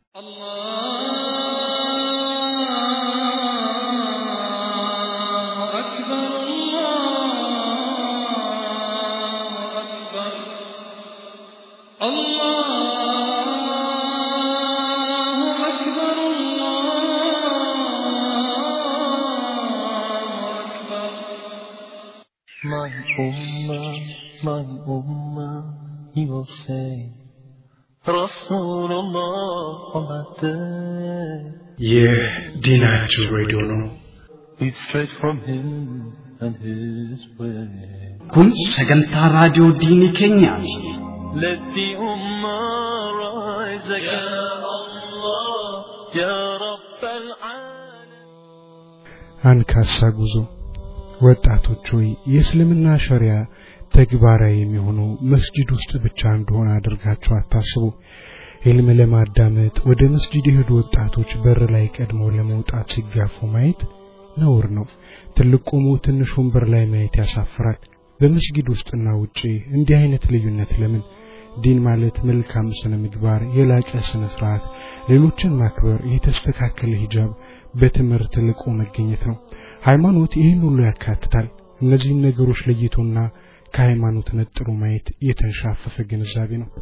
الله أكبر الله أكبر الله أكبر الله أكبر My ummah, my ummah, he will say, Rasulullah on that day. ይህ ዲናችን ሬዲዮ ነው። It's straight from him and his way. kun sagantaa raadiyoo diinii keenyaati. Let the ummah rise again. Ya Allah, Ya Rabb al-Alamin. አንካሳ ጉዞ ወጣቶች ሆይ የእስልምና ሸሪያ ተግባራዊ የሚሆነው መስጂድ ውስጥ ብቻ እንደሆነ አድርጋችሁ አታስቡ። ኢልም ለማዳመጥ ወደ መስጂድ የሄዱ ወጣቶች በር ላይ ቀድመው ለመውጣት ሲጋፉ ማየት ነውር ነው። ትልቅ ቆሞ ትንሽ ወንበር ላይ ማየት ያሳፍራል። በመስጊድ ውስጥና ውጪ እንዲህ አይነት ልዩነት ለምን? ዲን ማለት መልካም ስነ ምግባር፣ የላቀ ስነ ስርዓት፣ ሌሎችን ማክበር፣ የተስተካከለ ሂጃብ፣ በትምህርት ልቆ መገኘት ነው። ሃይማኖት ይህን ሁሉ ያካትታል። እነዚህን ነገሮች ለይቶና ከሃይማኖት ነጥሎ ማየት የተንሻፈፈ ግንዛቤ ነው።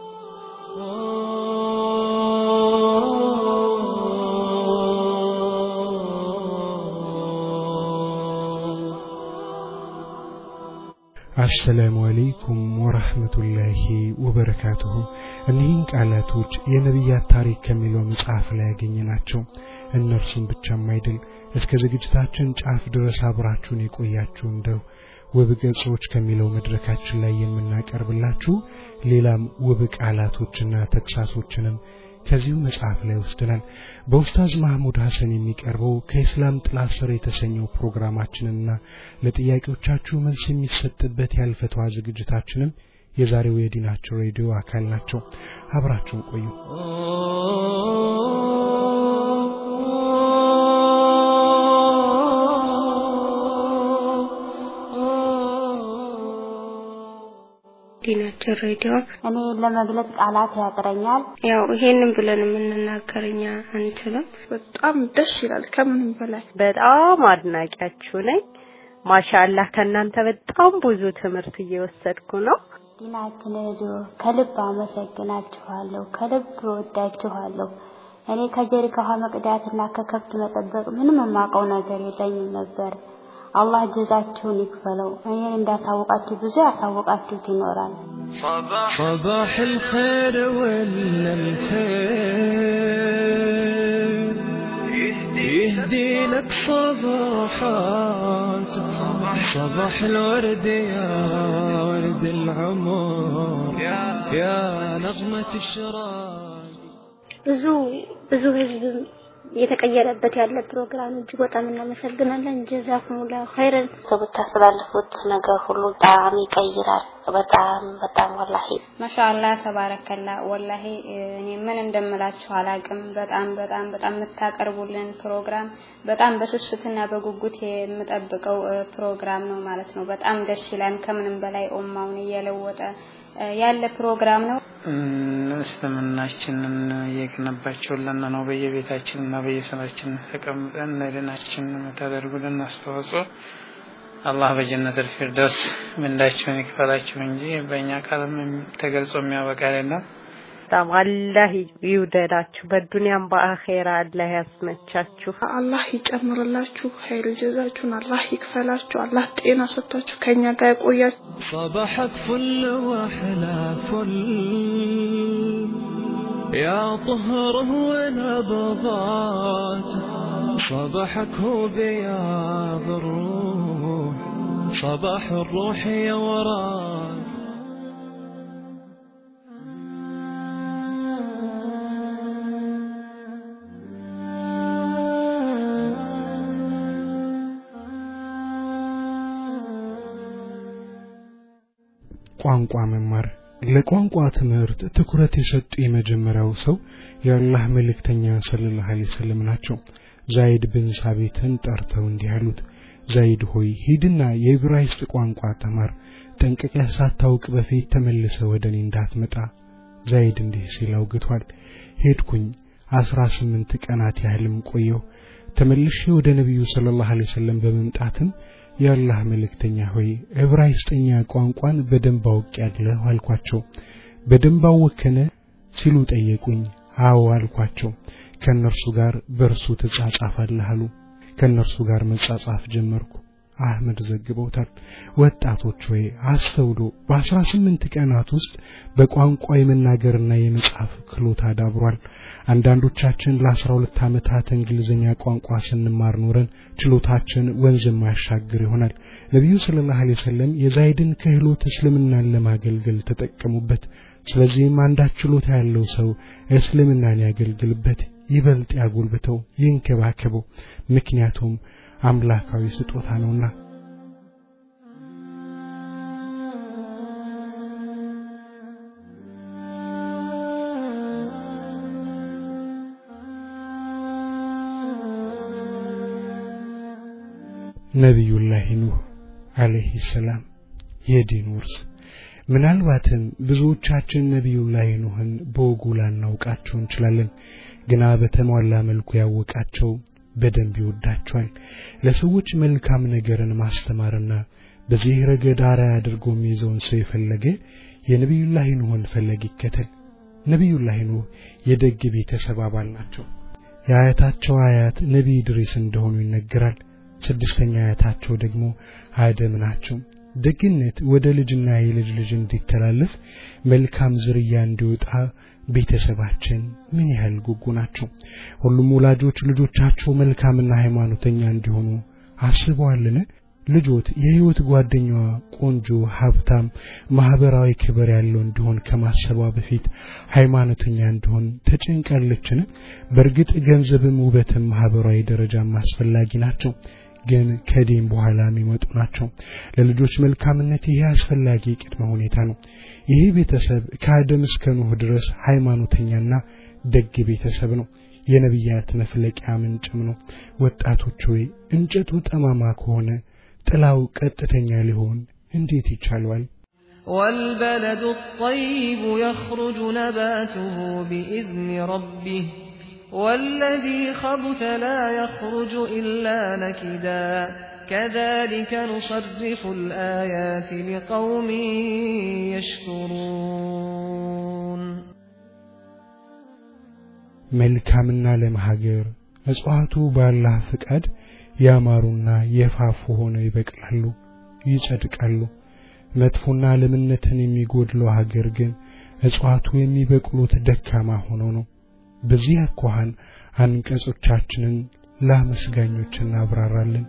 አሰላሙ አለይኩም ወራህመቱላሂ ወበረካቱሁ። እኒህን ቃላቶች የነቢያት ታሪክ ከሚለው መጽሐፍ ላይ ያገኘናቸው እነርሱም ብቻም አይደል እስከ ዝግጅታችን ጫፍ ድረስ አብራችሁን የቆያችሁ እንደው ውብ ገጾች ከሚለው መድረካችን ላይ የምናቀርብላችሁ ሌላም ውብ ቃላቶችና ተግሳሶችንም ከዚሁ መጽሐፍ ላይ ወስደናል። በኡስታዝ ማህሙድ ሐሰን የሚቀርበው ከኢስላም ጥላ ስር የተሰኘው ፕሮግራማችንና ለጥያቄዎቻችሁ መልስ የሚሰጥበት ያልፈተዋ ዝግጅታችንም የዛሬው የዲናቸው ሬዲዮ አካል ናቸው። አብራችሁን ቆዩ። ዲናችን ሬዲዮ እኔ ለመግለጽ ቃላት ያጥረኛል። ያው ይሄንን ብለን የምንናገር እኛ አንችልም። በጣም ደስ ይላል ከምንም በላይ በጣም አድናቂያችሁ ነኝ። ማሻአላህ ከእናንተ በጣም ብዙ ትምህርት እየወሰድኩ ነው። ዲናችን ሬዲዮ ከልብ አመሰግናችኋለሁ፣ ከልብ እወዳችኋለሁ። እኔ ከጀሪካ ውሃ መቅዳትና ከከብት መጠበቅ ምንም የማውቀው ነገር የለኝም ነበር። አላህ ጀዛችሁን ይክፈለው። እኔን እንዳታወቃችሁ ብዙ ያሳወቃችሁት ይኖራል። صباح الخير ولا الخير يهدي لك صباحات صباح الورد يا ورد العمر يا نغمة الشراق ብዙ ብዙ ህዝብ እየተቀየረበት ያለ ፕሮግራም እጅግ በጣም እናመሰግናለን። ጀዛኩሙላሁ ኸይረን። በምታስተላልፉት ነገር ሁሉ በጣም ይቀይራል። በጣም በጣም ወላሂ ማሻአላ ተባረከላ። ወላሂ እኔ ምን እንደምላችሁ አላቅም። በጣም በጣም በጣም የምታቀርቡልን ፕሮግራም በጣም በስስትና በጉጉት የምጠብቀው እ፣ ፕሮግራም ነው ማለት ነው። በጣም ደስ ይላል። ከምንም በላይ ኡማውን እየለወጠ እ፣ ያለ ፕሮግራም ነው። እስልምናችንን እየገነባችሁልን ነው። በየቤታችን እና በየስራችን ተቀምጠን ለድናችን የምታደርጉልን አስተዋጽኦ አላህ በጀነት ፊርደውስ ምንዳችሁን ይክፈላችሁ እንጂ በእኛ ቃልም ተገልጾ የሚያበቃ አይደለም። በጣም አላህ ይውደዳችሁ፣ በዱንያም በአኼራ አላህ ያስመቻችሁ። አላህ ይጨምርላችሁ፣ ኸይር ጀዛችሁን አላህ ይክፈላችሁ፣ አላህ ጤና ሰጥቷችሁ ከኛ ጋር ያቆያችሁ። صباحك فل واحلى فل يا طهره ونبضات صباحك هو بياض الروح صباح الروح يا وراد ቋንቋ መማር ለቋንቋ ትምህርት ትኩረት የሰጡ የመጀመሪያው ሰው የአላህ መልእክተኛ ሰለላሁ ዐለይሂ ወሰለም ናቸው። ዛይድ ብን ሳቢትን ጠርተው እንዲህ አሉት፣ ዛይድ ሆይ ሂድና የዕብራይስጥ ቋንቋ ተማር፣ ጠንቅቀህ ሳታውቅ በፊት ተመልሰ ወደ እኔ እንዳትመጣ። ዛይድ እንዲህ ሲል አውግቷል። ሄድኩኝ አስራ ስምንት ቀናት ያህልም ቆየሁ። ተመልሼ ወደ ነቢዩ ሰለላሁ ዐለይሂ ወሰለም በመምጣትም የአላህ መልእክተኛ ሆይ ዕብራይስጥኛ ቋንቋን በደንብ አውቄያለሁ አልኳቸው። በደንብ አወከነ ሲሉ ጠየቁኝ። አዎ አልኳቸው። ከእነርሱ ጋር በእርሱ ትጻጻፋለህ አሉ። ከእነርሱ ጋር መጻጻፍ ጀመርኩ። አህመድ ዘግበውታል። ወጣቶች ሆይ አስተውሉ። በአስራ ስምንት ቀናት ውስጥ በቋንቋ የመናገርና የመጻፍ ክህሎት አዳብሯል። አንዳንዶቻችን ለአስራ ሁለት ዓመታት እንግሊዝኛ ቋንቋ ስንማር ኖረን ችሎታችን ወንዝ የማያሻግር ይሆናል። ነቢዩ ሰለላሁ ዐለይሂ ወሰለም የዛይድን ክህሎት እስልምናን ለማገልገል ተጠቀሙበት። ስለዚህም አንዳች ችሎታ ያለው ሰው እስልምናን ያገልግልበት፣ ይበልጥ ያጎልብተው፣ ይንከባከበው። ምክንያቱም አምላካዊ ስጦታ ነውና። ነቢዩላህ ኑህ አለይሂ ሰላም የዲን ውርስ ምናልባትም ብዙዎቻችን ነቢዩላህ ኑህን በወጉ ላናውቃቸው እንችላለን። ግና በተሟላ መልኩ ያወቃቸው በደንብ ይወዳቸዋል። ለሰዎች መልካም ነገርን ማስተማርና በዚህ ረገድ አርአያ አድርጎ የሚይዘውን ሰው የፈለገ የነቢዩላህ ኑህን ፈለግ ይከተል። ነቢዩላህ ኑህ የደግ ቤተሰብ አባል ናቸው። የአያታቸው አያት ነቢይ ድሪስ እንደሆኑ ይነገራል። ስድስተኛ አያታቸው ደግሞ አደም ናቸው። ደግነት ወደ ልጅና የልጅ ልጅ እንዲተላለፍ መልካም ዝርያ እንዲወጣ ቤተሰባችን ምን ያህል ጉጉ ናቸው። ሁሉም ወላጆች ልጆቻቸው መልካምና ሃይማኖተኛ እንዲሆኑ አስበዋልን? ልጆት የህይወት ጓደኛዋ ቆንጆ፣ ሀብታም፣ ማህበራዊ ክብር ያለው እንዲሆን ከማሰቧ በፊት ሃይማኖተኛ እንዲሆን ተጨንቃለችን? በእርግጥ ገንዘብም ውበትም ማህበራዊ ደረጃም አስፈላጊ ናቸው ግን ከዲን በኋላ የሚመጡ ናቸው። ለልጆች መልካምነት ይሄ አስፈላጊ ቅድመ ሁኔታ ነው። ይሄ ቤተሰብ ከአደም እስከ ኖህ ድረስ ሃይማኖተኛና ደግ ቤተሰብ ነው። የነቢያት መፍለቂያ ምንጭም ነው። ወጣቶች ሆይ እንጨቱ ጠማማ ከሆነ ጥላው ቀጥተኛ ሊሆን እንዴት ይቻለዋል? والبلد الطيب يخرج نباته بإذن ربه والذي خبث لا يخرج إلا نكدا كذلك نصرف الآيات لقوم يشكرون መልካምና ለም ሀገር እጽዋቱ ባላህ ፍቃድ ያማሩና የፋፉ ሆነው ይበቅላሉ፣ ይጸድቃሉ። መጥፎና ለምነትን የሚጎድለው ሀገር ግን እጽዋቱ የሚበቅሉት ደካማ ሆነው ነው። በዚህ አኳኋን አንቀጾቻችንን ለአመስጋኞች እናብራራለን።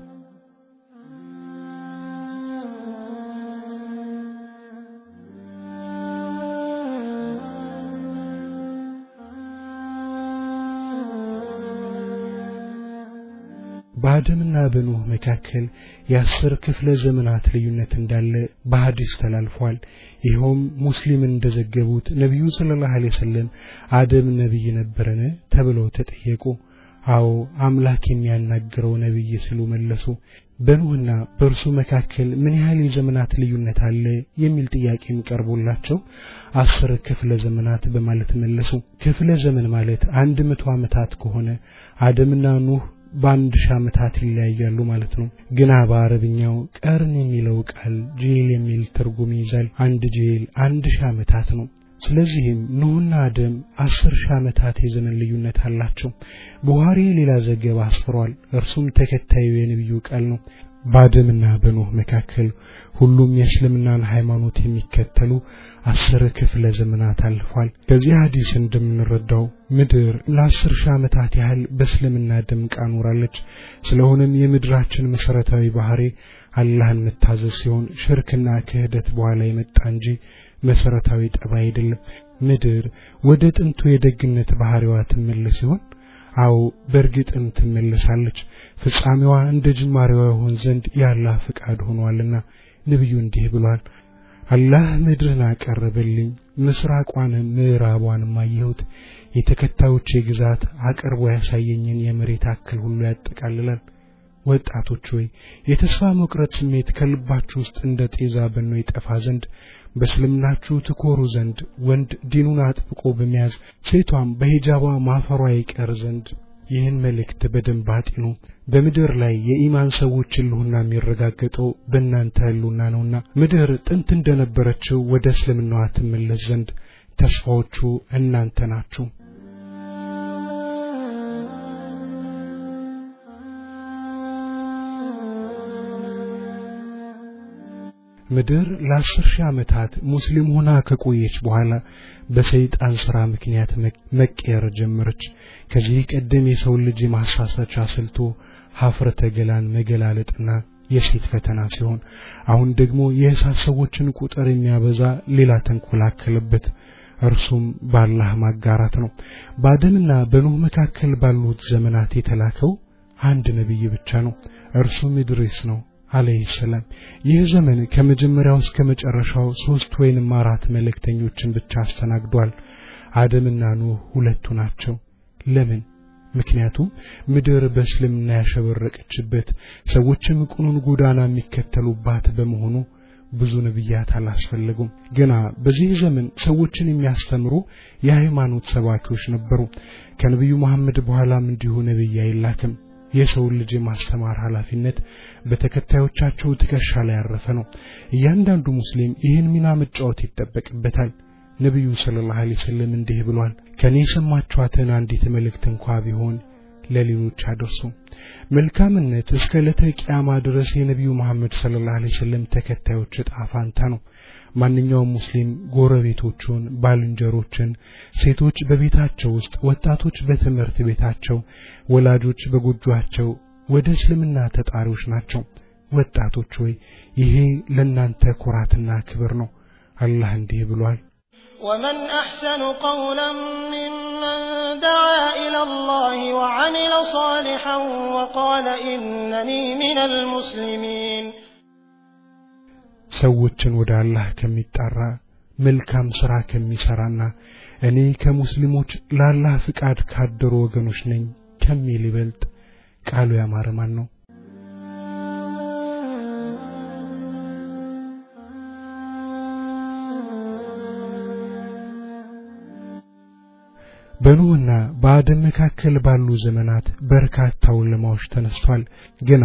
በአደምና በኖህ መካከል የአስር ክፍለ ዘመናት ልዩነት እንዳለ በሐዲስ ተላልፏል። ይኸውም ሙስሊም እንደዘገቡት ነቢዩ ሰለላሁ ዐለይሂ ወሰለም አደም ነቢይ ነበረን ተብለው ተጠየቁ። አዎ አምላክ የሚያናግረው ነቢይ ሲሉ መለሱ። በኖህና በእርሱ መካከል ምን ያህል የዘመናት ልዩነት አለ የሚል ጥያቄም ቀርቦላቸው አስር ክፍለ ዘመናት በማለት መለሱ። ክፍለ ዘመን ማለት አንድ መቶ ዓመታት ከሆነ አደምና ኑህ በአንድ ሺህ ዓመታት ይለያያሉ ማለት ነው። ግና በአረብኛው ቀርን የሚለው ቃል ጄል የሚል ትርጉም ይይዛል። አንድ ጄል አንድ ሺህ ዓመታት ነው። ስለዚህም ኖህና አደም አስር ሺህ ዓመታት የዘመን ልዩነት አላቸው። ቡሃሪ ሌላ ዘገባ አስፍሯል። እርሱም ተከታዩ የነቢዩ ቃል ነው። በአደምና በኖህ መካከል ሁሉም የእስልምናን ሃይማኖት የሚከተሉ አስር ክፍለ ዘመናት አልፏል። ከዚህ ሐዲስ እንደምንረዳው ምድር ለአስር ሺህ ዓመታት ያህል በእስልምና ደምቃ ኖራለች። ስለሆነም የምድራችን መሰረታዊ ባህሪ አላህን መታዘዝ ሲሆን ሽርክና ክህደት በኋላ የመጣ እንጂ መሰረታዊ ጠባይ አይደለም። ምድር ወደ ጥንቱ የደግነት ባህሪዋ ትመለስ ሲሆን አዎ በእርግጥም ትመለሳለች። ፍጻሜዋ እንደ ጅማሬዋ ይሆን ዘንድ የአላህ ፍቃድ ሆኗልና ነቢዩ እንዲህ ብሏል። አላህ ምድርን አቀረበልኝ፣ ምስራቋንም ምዕራቧንም አየሁት። የተከታዮቼ ግዛት አቅርቦ ያሳየኝን የመሬት አክል ሁሉ ያጠቃልላል። ወጣቶች ሆይ የተስፋ መቁረጥ ስሜት ከልባችሁ ውስጥ እንደ ጤዛ በኖ ይጠፋ ዘንድ በእስልምናችሁ ትኮሩ ዘንድ ወንድ ዲኑን አጥብቆ በመያዝ ሴቷም በሂጃቧ ማፈሯ ይቀር ዘንድ ይህን መልእክት በደንብ አጢኑ። በምድር ላይ የኢማን ሰዎች ህልውና የሚረጋገጠው በእናንተ ህልውና ነውና ምድር ጥንት እንደነበረችው ወደ እስልምናዋ ትመለስ ዘንድ ተስፋዎቹ እናንተ ናችሁ። ምድር ለአስር ሺህ ዓመታት ሙስሊም ሆና ከቆየች በኋላ በሰይጣን ሥራ ምክንያት መቀየር ጀመረች። ከዚህ ቀደም የሰው ልጅ የማሳሳቻ ስልቱ ሀፍረተ ገላን መገላለጥና የሴት ፈተና ሲሆን አሁን ደግሞ የእሳት ሰዎችን ቁጥር የሚያበዛ ሌላ ተንኮል አከለበት። እርሱም በአላህ ማጋራት ነው። በአደምና በኖህ መካከል ባሉት ዘመናት የተላከው አንድ ነቢይ ብቻ ነው። እርሱም ኢድሪስ ነው አለይሂ ሰላም። ይህ ዘመን ከመጀመሪያው እስከ መጨረሻው ሶስት ወይንም አራት መልእክተኞችን ብቻ አስተናግዷል። አደምና ኖህ ሁለቱ ናቸው። ለምን? ምክንያቱም ምድር በእስልምና ያሸበረቀችበት ሰዎችም ቅኑን ጎዳና የሚከተሉባት በመሆኑ ብዙ ነቢያት አላስፈለጉም። ግና በዚህ ዘመን ሰዎችን የሚያስተምሩ የሃይማኖት ሰባኪዎች ነበሩ። ከነቢዩ መሐመድ በኋላም እንዲሁ ነቢይ አይላክም። የሰውን ልጅ የማስተማር ኃላፊነት በተከታዮቻቸው ትከሻ ላይ ያረፈ ነው። እያንዳንዱ ሙስሊም ይህን ሚና መጫወት ይጠበቅበታል። ነቢዩ ሰለላሁ ዐለይሂ ወሰለም እንዲህ ብሏል፣ ከኔ የሰማችኋትን አንዲት መልእክት እንኳ ቢሆን ለሌሎች አድርሱ። መልካምነት እስከ ዕለተ ቂያማ ድረስ የነቢዩ መሐመድ ሰለላሁ ዐለይሂ ወሰለም ተከታዮች ዕጣ ፋንታ ነው። ማንኛውም ሙስሊም ጎረቤቶቹን፣ ባልንጀሮችን፣ ሴቶች በቤታቸው ውስጥ፣ ወጣቶች በትምህርት ቤታቸው፣ ወላጆች በጎጆአቸው ወደ እስልምና ተጣሪዎች ናቸው። ወጣቶች ሆይ ይሄ ለእናንተ ኩራትና ክብር ነው። አላህ እንዲህ ብሏል ومن أحسن قولا ممن دعا إلى الله وعمل صالحا وقال إنني من المسلمين ሰዎችን ወደ አላህ ከሚጣራ መልካም ሥራ ከሚሠራና እኔ ከሙስሊሞች ለአላህ ፍቃድ ካደሩ ወገኖች ነኝ ከሚል ይበልጥ ቃሉ ያማረ ማን ነው? በኖህና በአደም መካከል ባሉ ዘመናት በርካታ ውለማዎች ተነስቷል። ግና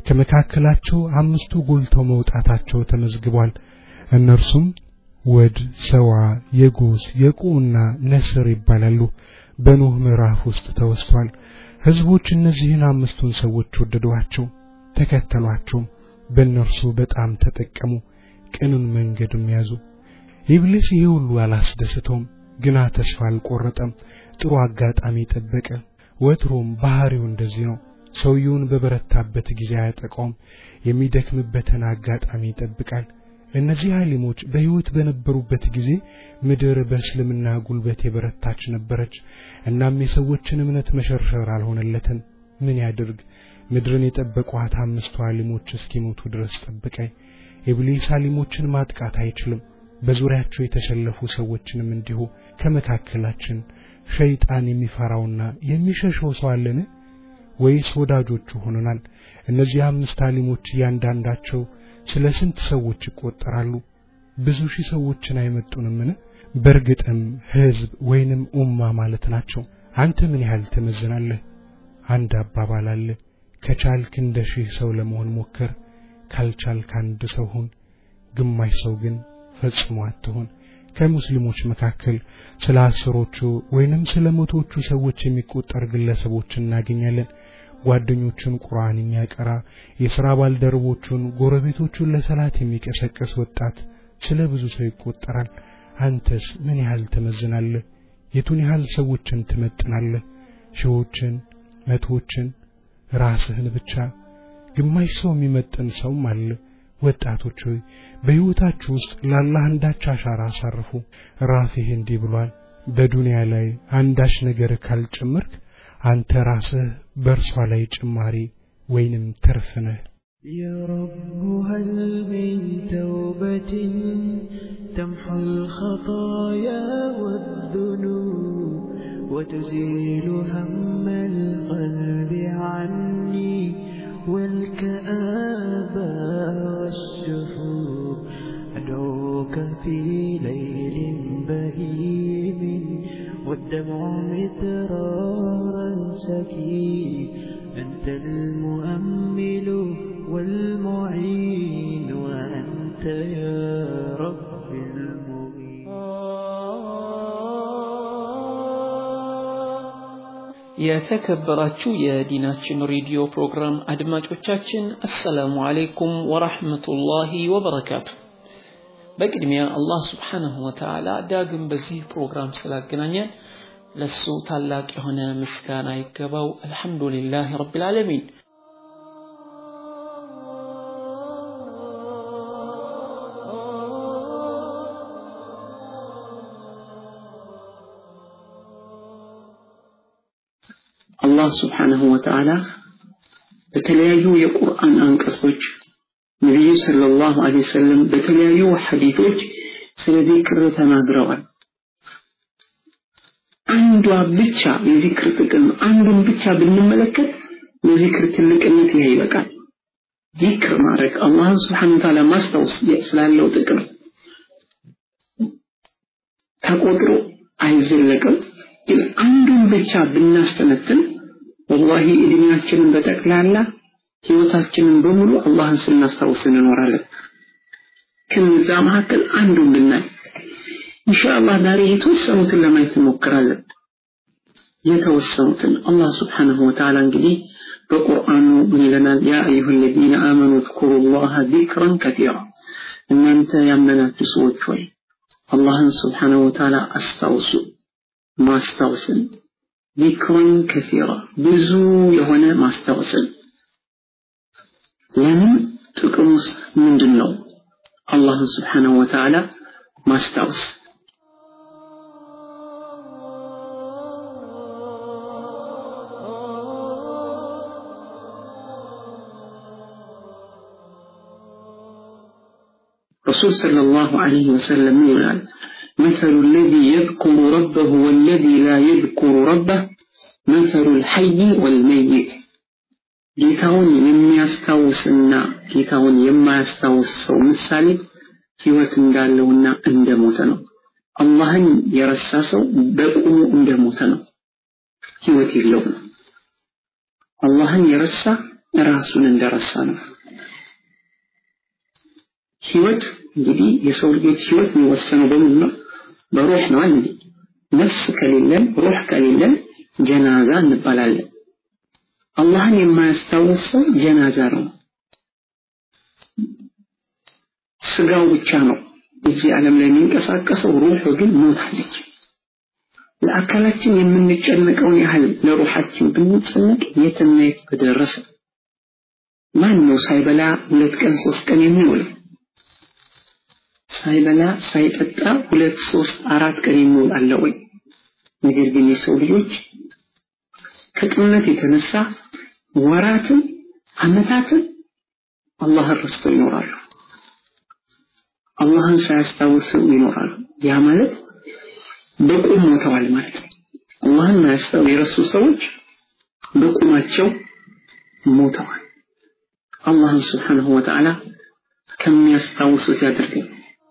ከመካከላቸው አምስቱ ጎልተው መውጣታቸው ተመዝግቧል። እነርሱም ወድ፣ ሰዋ፣ የጎስ፣ የቁና ነስር ይባላሉ። በኖህ ምዕራፍ ውስጥ ተወስቷል። ህዝቦች እነዚህን አምስቱን ሰዎች ወደዷቸው፣ ተከተሏቸውም። በእነርሱ በጣም ተጠቀሙ፣ ቅንን መንገድም ያዙ። ኢብሊስ ይህ ሁሉ አላስደስተውም። ግና ተስፋ አልቆረጠም። ጥሩ አጋጣሚ ጠበቀ። ወትሮም ባህሪው እንደዚህ ነው። ሰውየውን በበረታበት ጊዜ አያጠቃውም፣ የሚደክምበትን አጋጣሚ ይጠብቃል። እነዚህ አሊሞች በሕይወት በነበሩበት ጊዜ ምድር በእስልምና ጉልበት የበረታች ነበረች። እናም የሰዎችን እምነት መሸርሸር አልሆነለትም። ምን ያድርግ? ምድርን የጠበቋት አምስቱ አሊሞች እስኪሞቱ ድረስ ጠበቀ። ኢብሊስ አሊሞችን ማጥቃት አይችልም። በዙሪያቸው የተሰለፉ ሰዎችንም እንዲሁ ከመካከላችን ሸይጣን የሚፈራውና የሚሸሸው ሰው አለን ወይስ ወዳጆቹ ሆነናል? እነዚህ አምስት አሊሞች እያንዳንዳቸው ስለ ስንት ሰዎች ይቆጠራሉ? ብዙ ሺህ ሰዎችን አይመጡንምን? በእርግጥም ህዝብ ወይንም ኡማ ማለት ናቸው። አንተ ምን ያህል ትመዝናለህ? አንድ አባባል አለ። ከቻልክ እንደ ሺህ ሰው ለመሆን ሞክር፣ ካልቻልክ አንድ ሰው ሁን። ግማሽ ሰው ግን ፈጽሞ አትሆን። ከሙስሊሞች መካከል ስለ አስሮቹ ወይንም ስለ መቶዎቹ ሰዎች የሚቆጠር ግለሰቦችን እናገኛለን። ጓደኞቹን ቁርአን የሚያቀራ የሥራ ባልደረቦቹን፣ ጎረቤቶቹን ለሰላት የሚቀሰቅስ ወጣት ስለ ብዙ ሰው ይቆጠራል። አንተስ ምን ያህል ትመዝናለህ? የቱን ያህል ሰዎችን ትመጥናለህ? ሺዎችን፣ መቶዎችን፣ ራስህን ብቻ? ግማሽ ሰው የሚመጥን ሰውም አለ። ወጣቶች ሆይ በሕይወታችሁ ውስጥ ለአላህ አንዳች አሻራ አሳርፉ። ራፊህ እንዲህ ብሏል፣ በዱንያ ላይ አንዳች ነገር ካልጨመርክ አንተ ራስህ በእርሷ ላይ ጭማሪ ወይንም ትርፍ ነህ። يا رب هل من توبة تمحو الخطايا والذنوب وتزيل هم القلب عني الكآبة والشحوب أدعوك في ليل بهيم والدمع مترارا سكين أنت المؤمل والمعين وأنت يا رب المعين የተከበራችሁ የዲናችን ሬዲዮ ፕሮግራም አድማጮቻችን አሰላሙ አለይኩም ወራህመቱላሂ ወበረካቱ። በቅድሚያ አላህ ስብሓንሁ ወተዓላ ዳግም በዚህ ፕሮግራም ስላገናኘን ለሱ ታላቅ የሆነ ምስጋና ይገባው። አልሐምዱሊላህ ረቢል ዓለሚን። አላህ ስብሓንሁ ወተዓላ በተለያዩ የቁርአን አንቀጾች ነቢዩ ሰለላሁ ዐለይሂ ወሰለም በተለያዩ ሐዲቶች ስለ ዚክር ተናግረዋል። አንዷ ብቻ የዚክር ጥቅም አንዱን ብቻ ብንመለከት የዚክር ትልቅነት ይሄ ይበቃል። ዚክር ማድረግ አላህን ስብሓነ ወተዓላ ማስታወስ ስላለው ጥቅም ተቆጥሮ አይዘለቅም። ግን አንዱን ብቻ ብናስተነትን ወላሂ እድሜያችንን በጠቅላላ ህይወታችንን በሙሉ አላህን ስናስታውስ እንኖራለን። ከነዛ መካከል አንዱን ብናይ ኢንሻአላህ ዛሬ የተወሰኑትን ለማየት እንሞክራለን። የተወሰኑትን አላህ ስብሓንሁ ወተዓላ እንግዲህ በቁርአኑ ምን ይለናል? ያ አዩሃ ለዚነ አመኑ እዝኩሩ ላህ ዚክረን ከቲራ እናንተ ያመናችሁ ሰዎች ሆይ አላህን ስብሓንሁ ወተዓላ አስታውሱ ማስታወስን ዚክሩን ከሲራ ብዙ የሆነ ማስታወስን ለምን ጥቅሙስ ምንድን ነው አላህን ስብሓንሁ ወተዓላ ማስታወስ رسول صلى الله عليه وسلم يقول مثل الذي يذكر ربه والذي لا يذكر ربه مثل الحي والميت ጌታውን የሚያስታውስና ጌታውን የማያስታውስ ሰው ምሳሌ ህይወት እንዳለውና እንደሞተ ነው። አላህን የረሳ ሰው በቁሙ እንደሞተ ነው። ህይወት የለውም። አላህን የረሳ ራሱን እንደረሳ ነው። ህይወት እንግዲህ የሰው ልጆች ህይወት የሚወሰነው በምን ነው? በሩህ ነው እንዴ? ነፍስ ከሌለን ሩህ ከሌለን ጀናዛ እንባላለን። አላህን የማያስታውስ ሰው ጀናዛ ነው። ስጋው ብቻ ነው እዚህ ዓለም ላይ የሚንቀሳቀሰው፣ ሩህ ግን ሞታለች። ለአካላችን የምንጨነቀውን ያህል ለሩሃችን ብንጨነቅ የትና የት በደረሰ። ማን ነው ሳይበላ ሁለት ቀን ሶስት ቀን የሚውለው? ሳይበላ ሳይጠጣ ሁለት ሶስት አራት ቀን የሚውል አለ ወይ? ነገር ግን የሰው ልጆች ከቅንነት የተነሳ ወራትን አመታትን አላህን ረስተው ይኖራሉ። አላህን ሳያስታውሱ ይኖራሉ። ያ ማለት በቁም ሞተዋል ማለት ነው። አላህን ማያስታው የረሱ ሰዎች በቁማቸው ሞተዋል። አላህን ስብሓንሁ ወተዓላ ከሚያስታውሱት ያደርገን።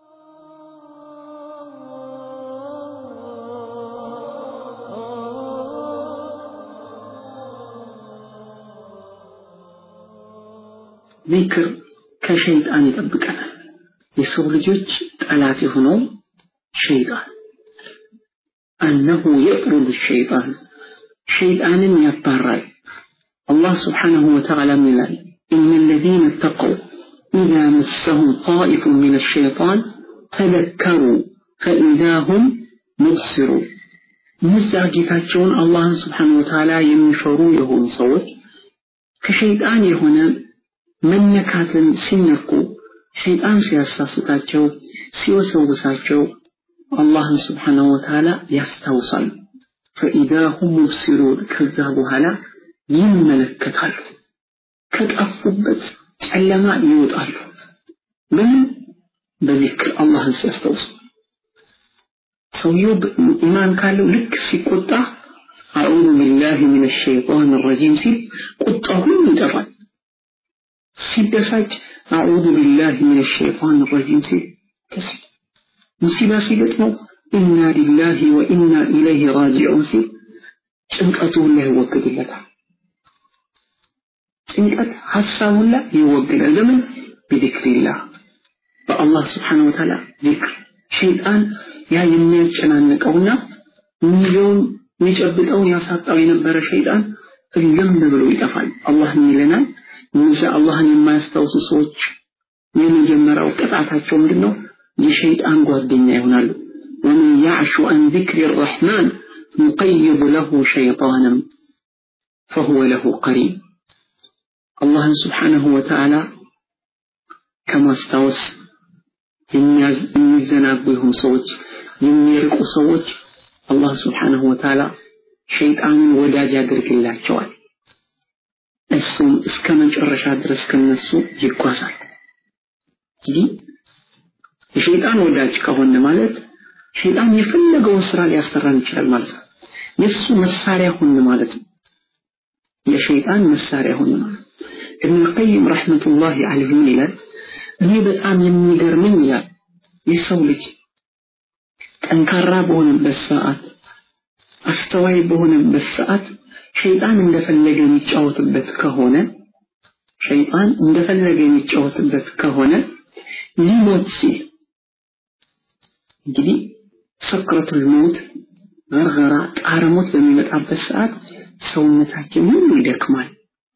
ዚክር ከሸይጣን ይጠብቀናል። የሰው ልጆች ጠላት የሆነው ሸይጣን አነሁ የጥሩዱ ሸይጣን ሸይጣንን ያባራል። አላህ ስብሓንሁ ወተዓላ ይላል إن الذين اتقوا إذا مسهم طائف من الشيطان تذكروا فإذا هم مبصرون እነዛ ጌታቸውን አላህን ስብሓን ወተዓላ የሚፈሩ የሆኑ ሰዎች ከሸይጣን የሆነ መነካትን ሲነኩ ሸይጣን ሲያሳስታቸው ሲወሰውሳቸው አላህን ስብሓንሁ ወተዓላ ያስታውሳሉ ፈኢዛ ሁም ሙብሲሩን ከዛ በኋላ ይመለከታሉ ከጠፉበት ጨለማ ይወጣሉ በምን በዚክር አላህን ሲያስታውሱ ሰውየው ኢማን ካለው ልክ ሲቆጣ አዑዙ ቢላሂ ሚነ ሸይጣን ረጂም ሲል ቁጣው ሁሉ ይጠፋል ሲበሳጭ አዑዙ ቢላህ ሚነ ሸይጣን ረጂም ሲል ተስ ሙሲባ ሲገጥመው ኢና ሊላሂ ወኢና ኢለይሂ ራጂዑን ሲል ጭንቀቱ ሁላ ይወገድለታል። ጭንቀት ሀሳብ ሁላ ይወገዳል። ለምን? ቢዚክሪላህ በአላህ ስብሓነ ወተዓላ ዚክር ሸይጣን ያ የሚያጨናንቀውና ሚሊዮን የሚጨብጠውን ያሳጣው የነበረ ሸይጣን እልም ብሎ ይጠፋል። አላህ ምን ይለናል? እነዚያ አላህን የማያስታውሱ ሰዎች የመጀመሪያው ቅጣታቸው ምንድን ነው? የሸይጣን ጓደኛ ይሆናሉ። ወመን ያዕሹ አን ዚክሪ ረሕማን ኑቀይድ ለሁ ሸይጣንም ፈሁወ ለሁ ቀሪን። አላህን ስብሓነሁ ወተዓላ ከማስታወስ የሚዘናጉ የሆኑ ሰዎች የሚርቁ ሰዎች አላህ ስብሓነሁ ወተዓላ ሸይጣንን ወዳጅ ያደርግላቸዋል። እሱም እስከ መጨረሻ ድረስ ከነሱ ይጓዛል። እንግዲህ የሸይጣን ወዳጅ ከሆነ ማለት ሸይጣን የፈለገውን ስራ ሊያሰራን ይችላል ማለት ነው። የእሱ መሳሪያ ሁን ማለት ነው። የሸይጣን መሳሪያ ሁን ማለት ኢብኑ ቀይም ረሕመቱላሂ ዐለይሂ ምን ይላል? እኔ በጣም የሚገርመኝ ይላል የሰው ልጅ ጠንካራ በሆነበት ሰዓት አስተዋይ በሆነበት ሰዓት ሸይጣን እንደፈለገ የሚጫወትበት ከሆነ ሸይጣን እንደፈለገ የሚጫወትበት ከሆነ ሊሞት ሲል እንግዲህ ሰክረቱል ሞት ገርገራ ጣረ ሞት በሚመጣበት ሰዓት ሰውነታችን ሁሉ ይደክማል፣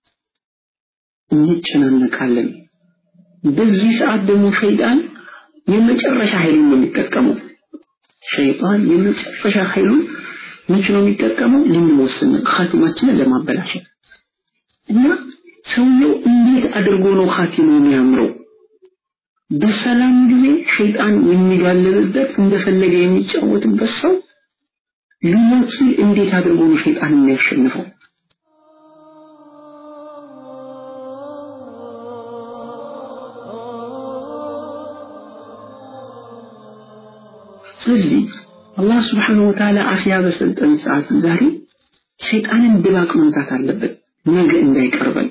እንጨናነቃለን። በዚህ ሰዓት ደግሞ ሸይጣን የመጨረሻ ኃይሉን ነው የሚጠቀመው። ሸይጣን የመጨረሻ ኃይሉን መቼ ነው የሚጠቀመው? ልንሞት ስንል ኻቲማችንን ለማበላሸት እና ሰውየው እንዴት አድርጎ ነው ኻቲማው የሚያምረው? በሰላም ጊዜ ሸይጣን የሚጋለብበት እንደፈለገ የሚጫወትበት ሰው ሊሞት ሲል እንዴት አድርጎ ነው ሸይጣን የሚያሸንፈው? ስለዚህ አላህ ስብሓነሁ ወተዓላ አፍያ በሰጠን ሰዓት ዛሬ ሸይጣንን ድባቅ መምታት አለበት፣ ነገ እንዳይቀርበን።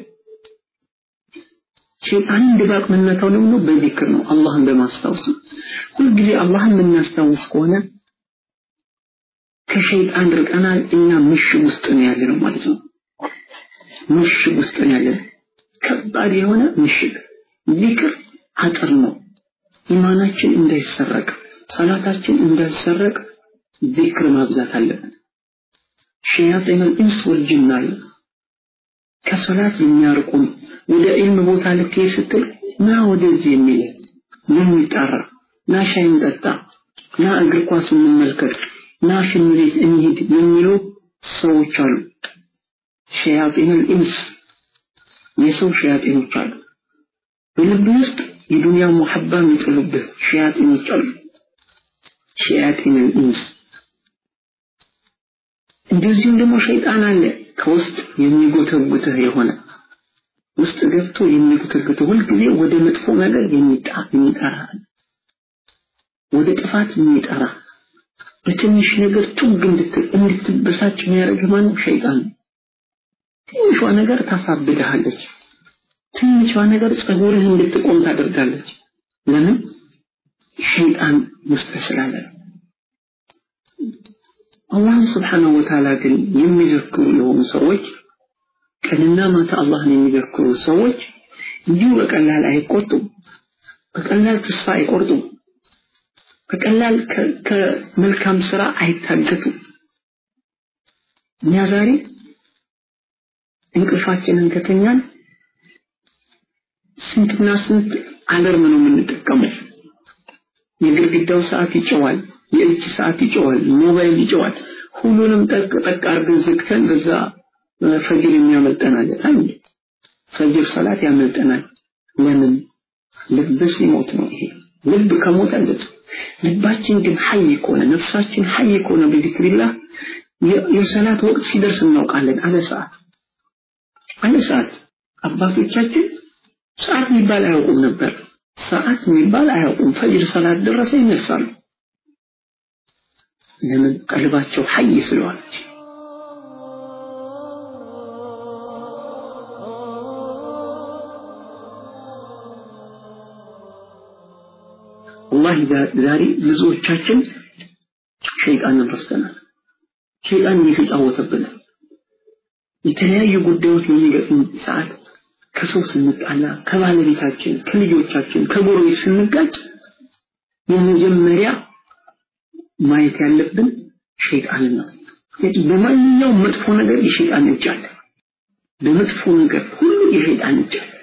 ሸይጣንን ድባቅ መመታው ደግሞ በዚክር ነው፣ አላህን በማስታወስ ነው። ሁልጊዜ አላህን የምናስታውስ ከሆነ ከሸይጣን ርቀናል፣ እኛ ምሽግ ውስጥ ነው ያለ ነው ማለት ነው። ምሽግ ውስጥ ነው ያለ ከባድ የሆነ ምሽግ። ዚክር አጥር ነው፣ ኢማናችን እንዳይሰረቅ ሰላታችን እንዳይሰረቅ ዚክር ማብዛት አለብን። ሸያጢን ኢንስ ወልጅን አለ ከሰላት የሚያርቁን ወደ ዒልም ቦታ ልክ ስትል ና ወደዚህ የሚል የሚጠራ ና ሻይ እንጠጣ፣ ና እግር ኳስ እንመልከት፣ ና ሽን ቤት እንሂድ የሚሉ ሰዎች አሉ። ሸያጢን ኢንስ የሰው ሸያጢኖች አሉ። በልብ ውስጥ የዱንያ ሙሐባ የሚጥሉብህ ሸያጢኖች አሉ። ሸያጢን ኢንስ እንደዚሁም ደግሞ ሸይጣን አለ ከውስጥ የሚጎተጉትህ የሆነ ውስጥ ገብቶ የሚጎተጉትህ ሁልጊዜ ወደ መጥፎ ነገር የሚጠራ ወደ ጥፋት የሚጠራ በትንሽ ነገር ቱግ እንድትበሳጭ የሚያደርግህ ማነው? ሸይጣን ነው። ትንሿ ነገር ታሳብድሃለች። ትንሿ ነገር ጸጉርህ እንድትቆም ታደርጋለች። ለምን? ሸይጣን ውስጥ ስላለ አላህን ስብሓነሁ ወተዓላ ግን የሚዘክሩ የሆኑ ሰዎች ቀንና ማታ አላህን የሚዘክሩ ሰዎች እንዲሁ በቀላል አይቆጡም። በቀላል ተስፋ አይቆርጡም። በቀላል ከመልካም ስራ አይታገቱም። እኛ ዛሬ እንቅልፋችንን ከተኛን ስንትና ስንት አለርም ነው የምንጠቀመው። የግድግዳው ሰዓት ይጨዋል፣ የእጅ ሰዓት ይጨዋል፣ ሞባይል ይጨዋል። ሁሉንም ጠቅ ጠቅ አድርገን ዘግተን በዛ ፈጅር የሚያመልጠናል። አንድ ፈጅር ሰላት ያመልጠናል። ለምን? ልብ ሲሞት ነው ይሄ። ልብ ከሞተለት ልባችን ግን ሐይ ከሆነ ነፍሳችን ሐይ ከሆነ በዚክሪላህ የሰላት ወቅት ሲደርስ እናውቃለን። አለ ሰዓት አለ ሰዓት አባቶቻችን ሰዓት የሚባል አያውቁም ነበር። ሰዓት የሚባል አያውቁም። ፈጅር ሰላት ደረሰ ይነሳሉ። ለምን? ቀልባቸው ሐይ ስለዋለች። ወላሂ ዛሬ ብዙዎቻችን ሸይጣንን ረስተናል። ሸይጣን እየተጫወተብን የተለያዩ ጉዳዮች በሚገጥሙን ሰዓት ከሰው ስንጣላ፣ ከባለቤታችን፣ ከልጆቻችን፣ ከጎረቤት ስንጋጭ የመጀመሪያ ማየት ያለብን ሸይጣንን ነው። ምክንያቱም በማንኛውም መጥፎ ነገር የሸይጣን እጅ አለ። በመጥፎ ነገር ሁሉ የሸይጣን እጅ አለ።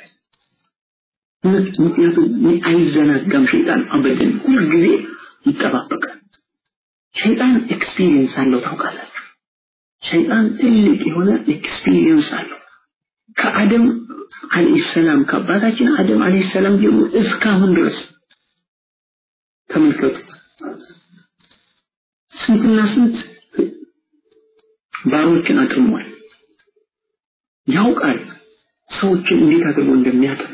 ምክንያቱም አይዘናጋም። ሸይጣን አበደን ሁልጊዜ ይጠባበቃል። ሸይጣን ኤክስፒሪየንስ አለው ታውቃላችሁ። ሸይጣን ትልቅ የሆነ ኤክስፒሪየንስ አለው። ከአደም አለይሂ ሰላም ከአባታችን አደም አለይሂ ሰላም ጀምሮ እስካሁን ድረስ ተመልከቱ ስንትና ስንት ባሮችን አጥሟል። ያውቃል ሰዎችን እንዴት አድርጎ እንደሚያጠም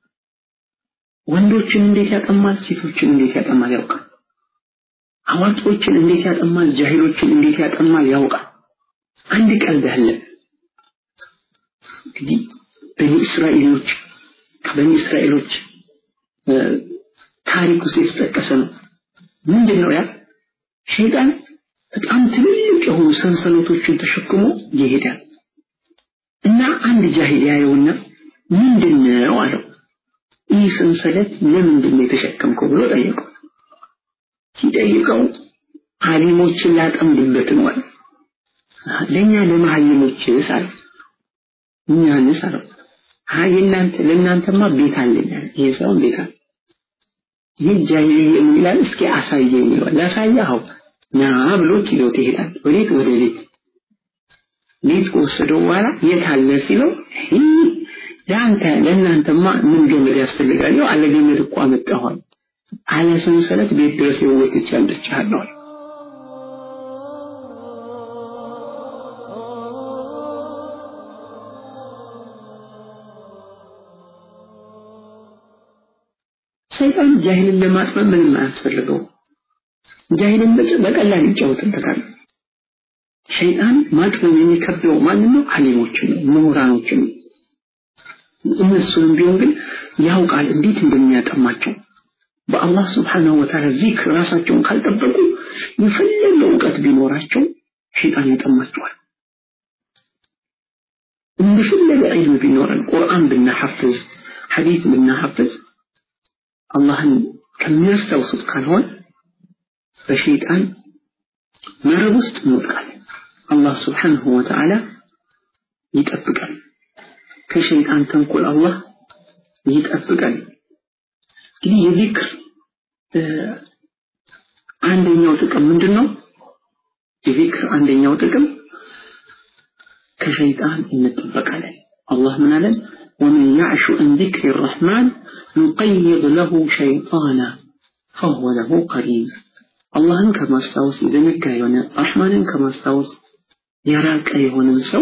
ወንዶችን እንዴት ያጠማል፣ ሴቶችን እንዴት ያጠማል ያውቃል። አዋቂዎችን እንዴት ያጠማል፣ ጃሂሎችን እንዴት ያጠማል ያውቃል። አንድ ቀልድ አለ እንግዲህ በኒ እስራኤሎች ከበኒ እስራኤሎች ታሪክ ውስጥ የተጠቀሰ ነው። ምንድን ነው ያ? ሸይጣን በጣም ትልልቅ የሆኑ ሰንሰለቶችን ተሸክሞ ይሄዳል እና አንድ ጃሂል ያየውና ምንድን ነው አለው። ይህ ሰንሰለት ለምንድን ነው የተሸከምከው ብሎ ጠየቀው። ሲጠይቀው አሊሞችን ላጠምድበት ነው አለ። ለእኛ ለመሀይሞችስ አለ እኛንስ አለው። አይ እናንተ ለእናንተማ ቤት አለኝ ይሄ ሰውን ቤት አለ ይህ ጃሂልዬ ምን ይላል? እስኪ አሳየኝ ይለዋል። ላሳየኸው ና ብሎት ይዞት ይሄዳል። ወዴት? ወደ ቤት። ቤት ከወሰደው በኋላ የት አለ ሲለው ለአንተ ለእናንተማ ምን ገመድ ያስፈልጋል? ያው አለ ገመድ እኮ አመጣኋል። አለ ሰንሰለት ቤት ድረስ የወጥቼ አምጥቼሃለሁ። ሰይጣን ጃሂልን ለማጥመም ምንም አያስፈልገው። ጃሂልን በቀላል ይጫወትበታል። ሸይጣን ማጥመም የሚከብደው ማንን ነው? አሊሞችን ነው፣ ምሁራኖችን ነው። እነሱንም ቢሆን ግን ያውቃል እንዴት እንደሚያጠማቸው። በአላህ ስብሓነሁ ወተዓላ ዚክር ራሳቸውን ካልጠበቁ የፈለገ እውቀት ቢኖራቸው ሸይጣን ያጠማቸዋል። እንደፈለገ ዒልም ቢኖረን ቁርአን ብናሐፍዝ ሐዲት ብናሐፍዝ አላህን ከሚያስታውሱት ካልሆን በሸይጣን መረብ ውስጥ እንወድቃለን። አላህ ስብሓንሁ ወተዓላ ይጠብቀን። ከሸይጣን ተንኮል አላህ ይጠብቀን። እንግዲህ የዚክር አንደኛው ጥቅም ምንድን ነው? የዚክር አንደኛው ጥቅም ከሸይጣን እንጠበቃለን። አላህ ምን አለን? ومن يعش عن ذكر الرحمن نقيض له شيطانا فهو له قرين አላህን ከማስታወስ የዘነጋ የሆነ ረሕማንን ከማስታወስ የራቀ የሆነን ሰው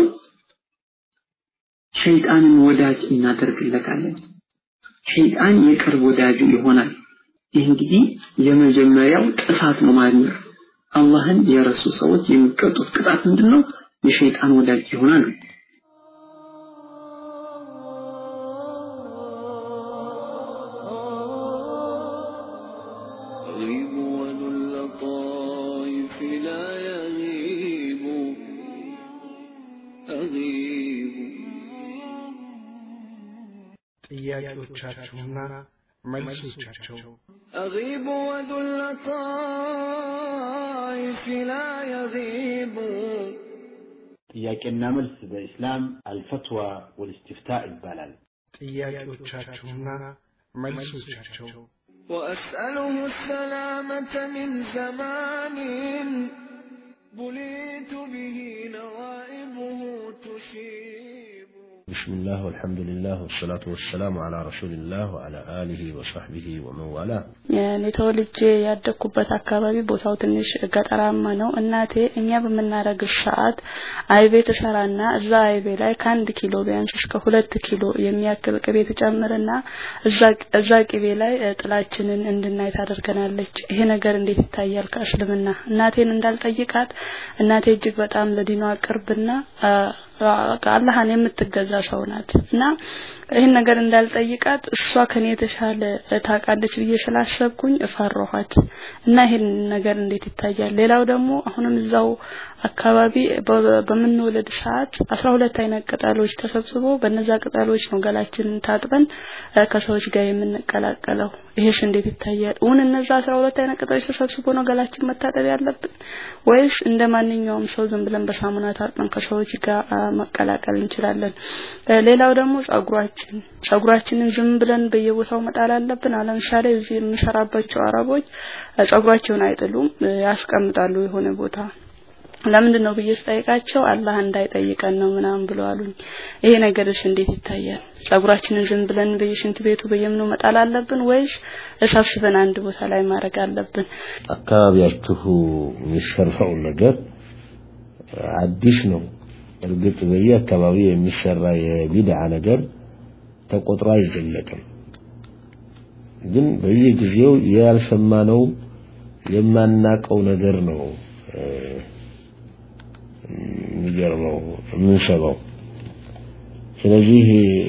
ሸይጣንን ወዳጅ እናደርግለታለን። ሸይጣን የቅርብ ወዳጁ ይሆናል። ይህ እንግዲህ የመጀመሪያው ጥፋት ነው ማለት ነው። አላህን የረሱ ሰዎች የሚቀጡት ቅጣት ምንድን ነው? የሸይጣን ወዳጅ ይሆናሉ። ጥያቄዎቻችሁና መልሶቻቸው أغيب وذو اللطائف لا يغيب ጥያቄና መልስ በኢስላም አልፈትዋ ወልእስትፍታ ይባላል። ጥያቄዎቻችሁና መልሶቻቸው وأسأله السلامة من زمان بليت به نوائبه تشيب بسم الله والحمد لله والصلاة والسلام على رسول الله وعلى آله وصحبه ومن والاه እኔ ተወልጄ ያደግኩበት አካባቢ ቦታው ትንሽ ገጠራማ ነው። እናቴ እኛ በምናረግዝ ሰዓት አይቤ ትሰራና እዛ አይቤ ላይ ከአንድ ኪሎ ቢያንስ እስከ ሁለት ኪሎ የሚያክል ቅቤ ትጨምርና እዛ ቅቤ ላይ ጥላችንን እንድናይ ታደርገናለች። ይሄ ነገር እንዴት ይታያል ከእስልምና? እናቴን እንዳልጠይቃት እናቴ እጅግ በጣም ለዲኗ ቅርብና አላህን የምትገዛ ሰው ሰው ናት እና ይህን ነገር እንዳልጠይቃት እሷ ከኔ የተሻለ ታውቃለች ብዬ ስላሰብኩኝ እፈራኋት እና ይህን ነገር እንዴት ይታያል ሌላው ደግሞ አሁንም እዛው አካባቢ በምንወለድ ሰዓት አስራ ሁለት አይነት ቅጠሎች ተሰብስቦ በነዛ ቅጠሎች ነው ገላችንን ታጥበን ከሰዎች ጋር የምንቀላቀለው ይሄስ እንዴት ይታያል እውን እነዛ አስራ ሁለት አይነት ቅጠሎች ተሰብስቦ ነው ገላችን መታጠብ ያለብን ወይስ እንደ ማንኛውም ሰው ዝም ብለን በሳሙና ታጥበን ከሰዎች ጋር መቀላቀል እንችላለን ሌላው ደግሞ ጸጉራችን ጸጉራችንን ዝም ብለን በየቦታው መጣል አለብን ለምሳሌ እዚህ የምሰራባቸው አረቦች ጸጉራቸውን አይጥሉም ያስቀምጣሉ የሆነ ቦታ ለምንድን ነው ብዬ ስጠይቃቸው አላህ እንዳይጠይቀን ነው ምናምን ብለው አሉኝ ይሄ ነገርስ እንዴት ይታያል ጸጉራችንን ዝም ብለን በየሽንት ቤቱ በየምኑ መጣል አለብን ወይስ እሰብስበን አንድ ቦታ ላይ ማድረግ አለብን አካባቢያችሁ የሚሰራው ነገር አዲስ ነው እርግጥ በየአካባቢ የሚሰራ የቢድዓ ነገር ተቆጥሮ አይዘለቅም ግን በየጊዜው ያልሰማነው የማናቀው ነገር ነው የሚገርመው የምንሰማው ስለዚህ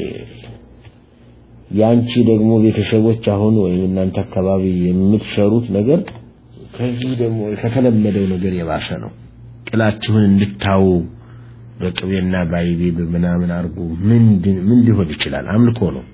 ያንቺ ደግሞ ቤተሰቦች አሁን ወይም እናንተ አካባቢ የምትሰሩት ነገር ከዚህ ደግሞ ከተለመደው ነገር የባሰ ነው ጥላችሁን እንድታው በቅቤና ባይቤ በምናምን አርጉ ምን ምን ሊሆን ይችላል አምልኮ ነው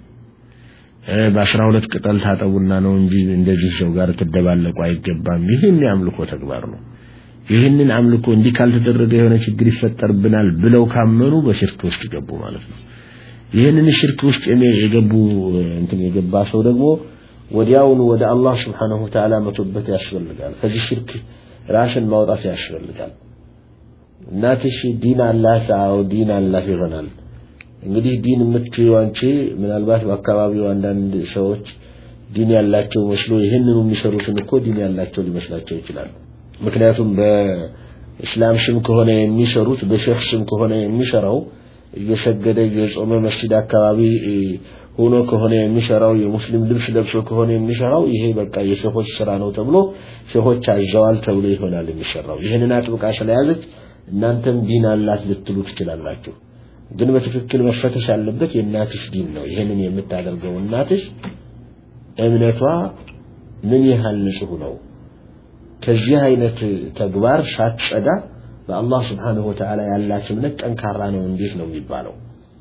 በአስራ ሁለት ቅጠል ታጠቡና ነው እንጂ እንደዚህ ሰው ጋር ትደባለቁ አይገባም ይህም የአምልኮ ተግባር ነው ይህንን አምልኮ እንዲህ ካልተደረገ የሆነ ችግር ይፈጠርብናል ብለው ካመኑ በሽርክ ውስጥ ገቡ ማለት ነው ይህንን ሽርክ ውስጥ የገቡ እንትን የገባ ሰው ደግሞ ወዲያውኑ ወደ አላህ Subhanahu Wa Ta'ala መቶበት ያስፈልጋል ከዚህ ሽርክ ራስን ማውጣት ያስፈልጋል እናትሽ ዲን አላት አዎ ዲን አላት ይሆናል እንግዲህ ዲን የምትይው አንቺ ምናልባት በአካባቢው አንዳንድ ሰዎች ዲን ያላቸው መስሎ ይህንኑ የሚሰሩትን እኮ ዲን ያላቸው ሊመስላቸው ይችላሉ ምክንያቱም በእስላም ስም ከሆነ የሚሰሩት በሸህ ስም ከሆነ የሚሰራው እየሰገደ እየጾመ መስጂድ አካባቢ ሆኖ ከሆነ የሚሰራው የሙስሊም ልብስ ለብሶ ከሆነ የሚሰራው ይሄ በቃ የሸሆች ስራ ነው ተብሎ ሸሆች አዘዋል ተብሎ ይሆናል የሚሰራው ይህንን አጥብቃ ስለያዘች እናንተም ዲን አላት ልትሉ ትችላላችሁ ግን በትክክል መፈተሽ ያለበት የእናትሽ ዲን ነው ይህንን የምታደርገው እናትሽ እምነቷ ምን ያህል ንጹህ ነው ከዚህ አይነት ተግባር ሳትጸዳ በአላህ Subhanahu Wa Ta'ala ያላት እምነት ጠንካራ ነው እንዴት ነው የሚባለው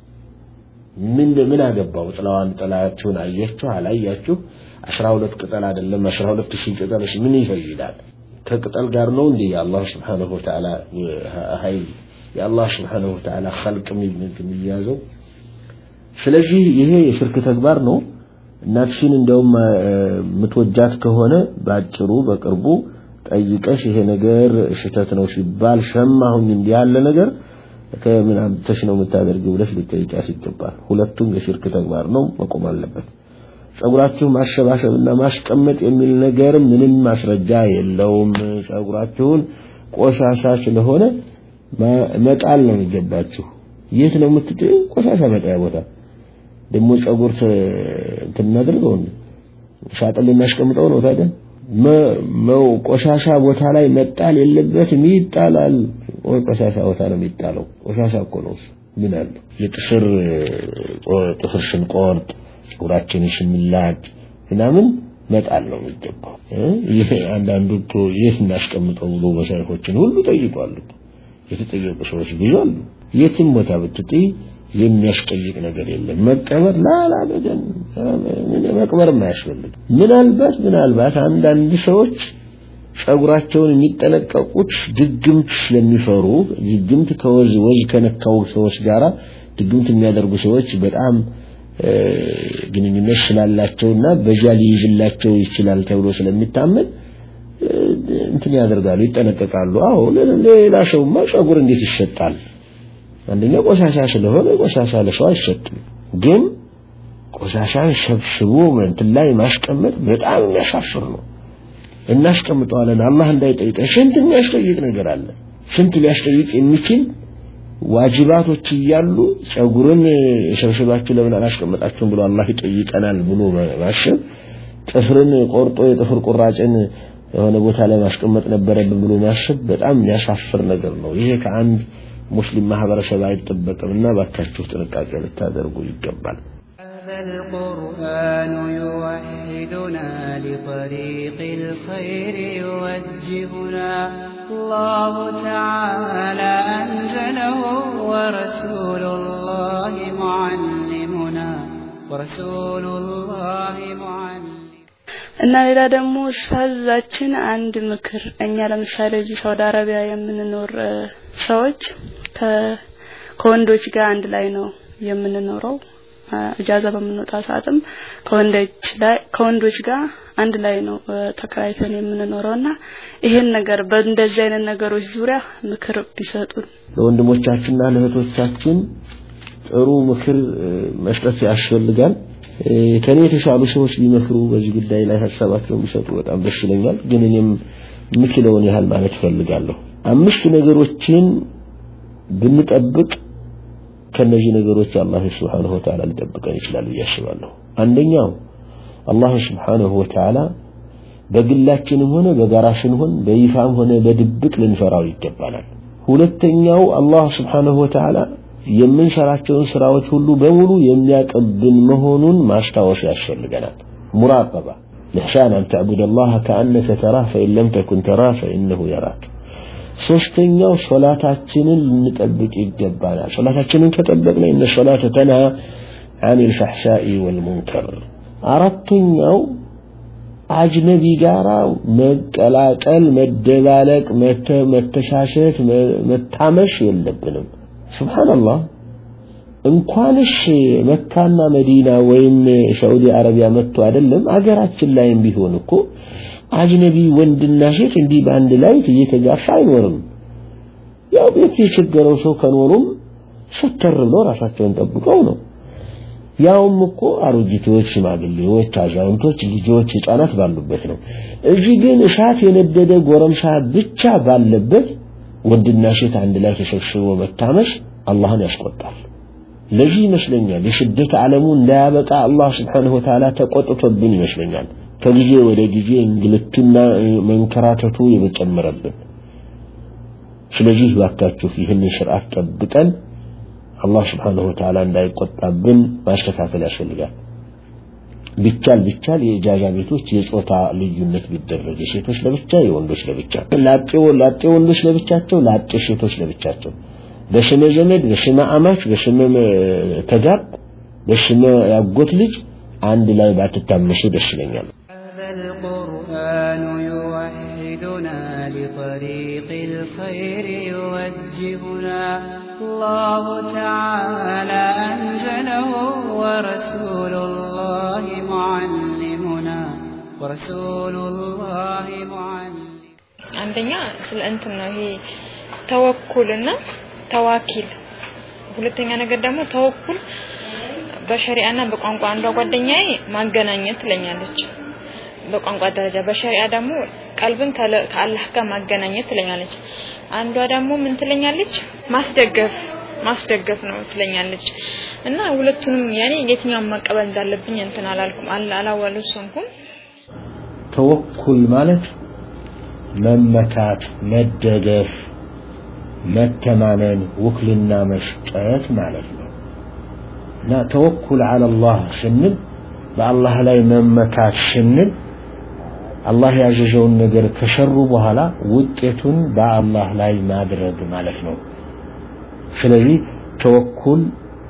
ምን ምን አገባው ጥላዋን ጥላችሁን አያችሁ አላያችሁ 12 ቅጠል አይደለም 12 ሺህ ቅጠልስ ምን ይፈይዳል ከቅጠል ጋር ነው እንዴ የአላህ Subhanahu Wa Ta'ala ኃይል የአላህ Subhanahu Wa Ta'ala خلق የሚያዘው ስለዚህ ይሄ የሽርክ ተግባር ነው እናትሽን እንደውም ምትወጃት ከሆነ ባጭሩ በቅርቡ ጠይቀሽ ይሄ ነገር ሽተት ነው ሲባል ሰማሁኝ እንዲህ ያለ ነገር ከምን አምጥተሽ ነው የምታደርጊው ብለሽ ልጠይቂያት ይገባል ሁለቱም የሽርክ ተግባር ነው መቆም አለበት ጸጉራችሁ ማሸባሸብና ማስቀመጥ የሚል ነገር ምንም ማስረጃ የለውም ጸጉራችሁን ቆሻሻ ስለሆነ መጣል ነው የሚገባችሁ የት ነው የምትጥዩ ቆሻሻ መጣያ ቦታ ደግሞ ጸጉር እንትን እናድርገው ሳጥን ልናስቀምጠው ነው ታዲያ ቆሻሻ ቦታ ላይ መጣል የለበትም ይጣላል ቆሻሻ ቦታ ነው የሚጣለው ቆሻሻ እኮ ነው ምን አለ የጥፍር ጥፍር ስንቆርጥ ጸጉራችንን ስንላጭ ምናምን መጣል ነው የሚገባው ይሄ አንዳንዱ እኮ የት እናስቀምጠው ብሎ መሰረቶችን ሁሉ ጠይቋሉ የተጠየቁ ሰዎች ብዙ አሉ የትም ቦታ ብትጥይ የሚያስጠይቅ ነገር የለም መቀበር ላላ በደን መቅበር አያስፈልግ ምናልባት ምናልባት አንዳንድ ሰዎች ጸጉራቸውን የሚጠነቀቁት ድግምት ስለሚፈሩ ድግምት ከወዝ ወዝ ከነካው ሰዎች ጋራ ድግምት የሚያደርጉ ሰዎች በጣም ግንኙነት ስላላቸውና በዛ ሊይዝላቸው ይችላል ተብሎ ስለሚታመን እንትን ያደርጋሉ ይጠነቀቃሉ አዎ ሌላ ሰውማ ጸጉር እንዴት ይሰጣል አንደኛ ቆሻሻ ስለሆነ ቆሻሻ ለሰው አይሰጥም ግን ቆሻሻን ሰብስቦ እንትን ላይ ማስቀመጥ በጣም የሚያሳፍር ነው እናስቀምጠዋለን አላህ እንዳይጠይቀን ስንት የሚያስጠይቅ ነገር አለ ስንት ሊያስጠይቅ የሚችል ዋጅባቶች እያሉ ጸጉርን ሰብስባችሁ ለምን አላስቀመጣችሁም ብሎ አላህ ይጠይቀናል ብሎ ማሰብ ጥፍርን ቆርጦ የጥፍር ቁራጭን የሆነ ቦታ ላይ ማስቀመጥ ነበረብን ብሎ ማሰብ በጣም የሚያሳፍር ነገር ነው ይሄ ከአንድ ሙስሊም ማህበረሰብ አይጠበቅምና ባካችሁ ጥንቃቄ ልታደርጉ ይገባል። القرآن يوحدنا لطريق الخير يوجهنا الله تعالى أنزله ورسول الله معلمنا ورسول الله معلم እና ሌላ ደግሞ ኡስታዛችን አንድ ምክር እኛ ለምሳሌ እዚህ ሳውዲ አረቢያ የምንኖር ሰዎች ከወንዶች ጋር አንድ ላይ ነው የምንኖረው እጃዛ በምንወጣ ሰዓትም ከወንዶች ላይ ከወንዶች ጋር አንድ ላይ ነው ተከራይተን የምንኖረውና ይሄን ነገር በእንደዚህ አይነት ነገሮች ዙሪያ ምክር ቢሰጡን ለወንድሞቻችንና ለእህቶቻችን ጥሩ ምክር መስጠት ያስፈልጋል። ከኔ የተሻሉ ሰዎች ቢመክሩ በዚህ ጉዳይ ላይ ሀሳባቸውን ቢሰጡ በጣም ደስ ይለኛል። ግን እኔም የምችለውን ያህል ማለት ፈልጋለሁ። አምስት ነገሮችን ብንጠብቅ ከነዚህ ነገሮች አላህ Subhanahu Wa Ta'ala ሊጠብቀን ይችላል ብዬ አስባለሁ። አንደኛው አላህ Subhanahu Wa Ta'ala በግላችንም ሆነ በጋራ ስንሆን በይፋም ሆነ በድብቅ ልንፈራው ይገባናል። ሁለተኛው አላህ Subhanahu Wa Ta'ala የምንሰራቸውን ስራዎች ሁሉ በሙሉ የሚያቀብን መሆኑን ማስታወስ ያስፈልገናል። ሙራቀባ الإحسان أن تعبد الله كأنك تراه فإن لم تكن تراه فإنه يراك ሶስተኛው ሶላታችንን ልንጠብቅ ይገባናል። ሶላታችንን ከጠበቅን እነ ሶላተ ተንሃ አኒል ፈሕሻኢ ወልሙንከር። አራተኛው አጅነቢ ጋራ መቀላቀል፣ መደባለቅ፣ መተሻሸት፣ መታመሽ የለብንም። ሱብሃንአላህ እንኳንሽ መካና መዲና ወይም ሳዑዲ አረቢያ መጥቶ አይደለም አገራችን ላይም ቢሆን እኮ አጅነቢ ወንድና ሴት እንዲህ በአንድ ላይ እየተጋፋ አይኖርም። ያው ቤት የቸገረው ሰው ከኖሩም ሸተር ብለው ራሳቸውን ጠብቀው ነው። ያውም እኮ አሮጊቶች፣ ሽማግሌዎች፣ አዛውንቶች፣ ልጆች፣ ህፃናት ባሉበት ነው። እዚህ ግን እሳት የነደደ ጎረምሳ ብቻ ባለበት ወንድና ሴት አንድ ላይ ተሰብስቦ መታመስ አላህን ያስቆጣል። ለዚህ ይመስለኛል የስደት ዓለሙ እንዳያበቃ አላህ ስብሓንሁ ወተዓላ ተቆጥቶብን ይመስለኛል። ከጊዜ ወደ ጊዜ እንግልቱና መንከራተቱ የመጨመረብን። ስለዚህ ባካችሁ ይህንን ስርዓት ጠብቀን አላህ ስብሓንሁ ወተዓላ እንዳይቆጣብን ማስተካከል ያስፈልጋል። ቢቻል ቢቻል የኢጃዛ ቤቶች የጾታ ልዩነት ቢደረግ የሴቶች ለብቻ የወንዶች ለብቻ ላጤ ላጤ ወንዶች ለብቻቸው ላጤ ሴቶች ለብቻቸው በስመ ዘመድ በስመ አማች በስመ ተጋብ በስመ ያጎት ልጅ አንድ ላይ ባትታመሱ ደስ ይለኛል القرآن يوحدنا لطريق الخير يوجهنا الله تعالى أنزله ورسول الله معلمنا ورسول الله معلم አንደኛ ስለ እንትን ነው ይሄ ተወኩልና ተዋኪል ሁለተኛ ነገር ደግሞ ተወኩል በሸሪዓና በቋንቋ አንዷ ጓደኛዬ ማገናኘት ትለኛለች በቋንቋ ደረጃ በሸሪዓ ደግሞ ቀልብን ከአላህ ጋር ማገናኘት ትለኛለች አንዷ ደግሞ ምን ትለኛለች ማስደገፍ ማስደገፍ ነው ትለኛለች እና ሁለቱንም ያኔ የትኛውን መቀበል እንዳለብኝ እንትን አላልኩም አላወለሰንኩም ተወኩል ማለት መመካት መደገፍ መተማመን ውክልና መስጠት ማለት ነው እና ተወኩል አለ አላህ ስንል በአላህ ላይ መመካት ስንል አላህ ያዘዘውን ነገር ከሰሩ በኋላ ውጤቱን በአላህ ላይ ማድረግ ማለት ነው ስለዚህ ተወኩል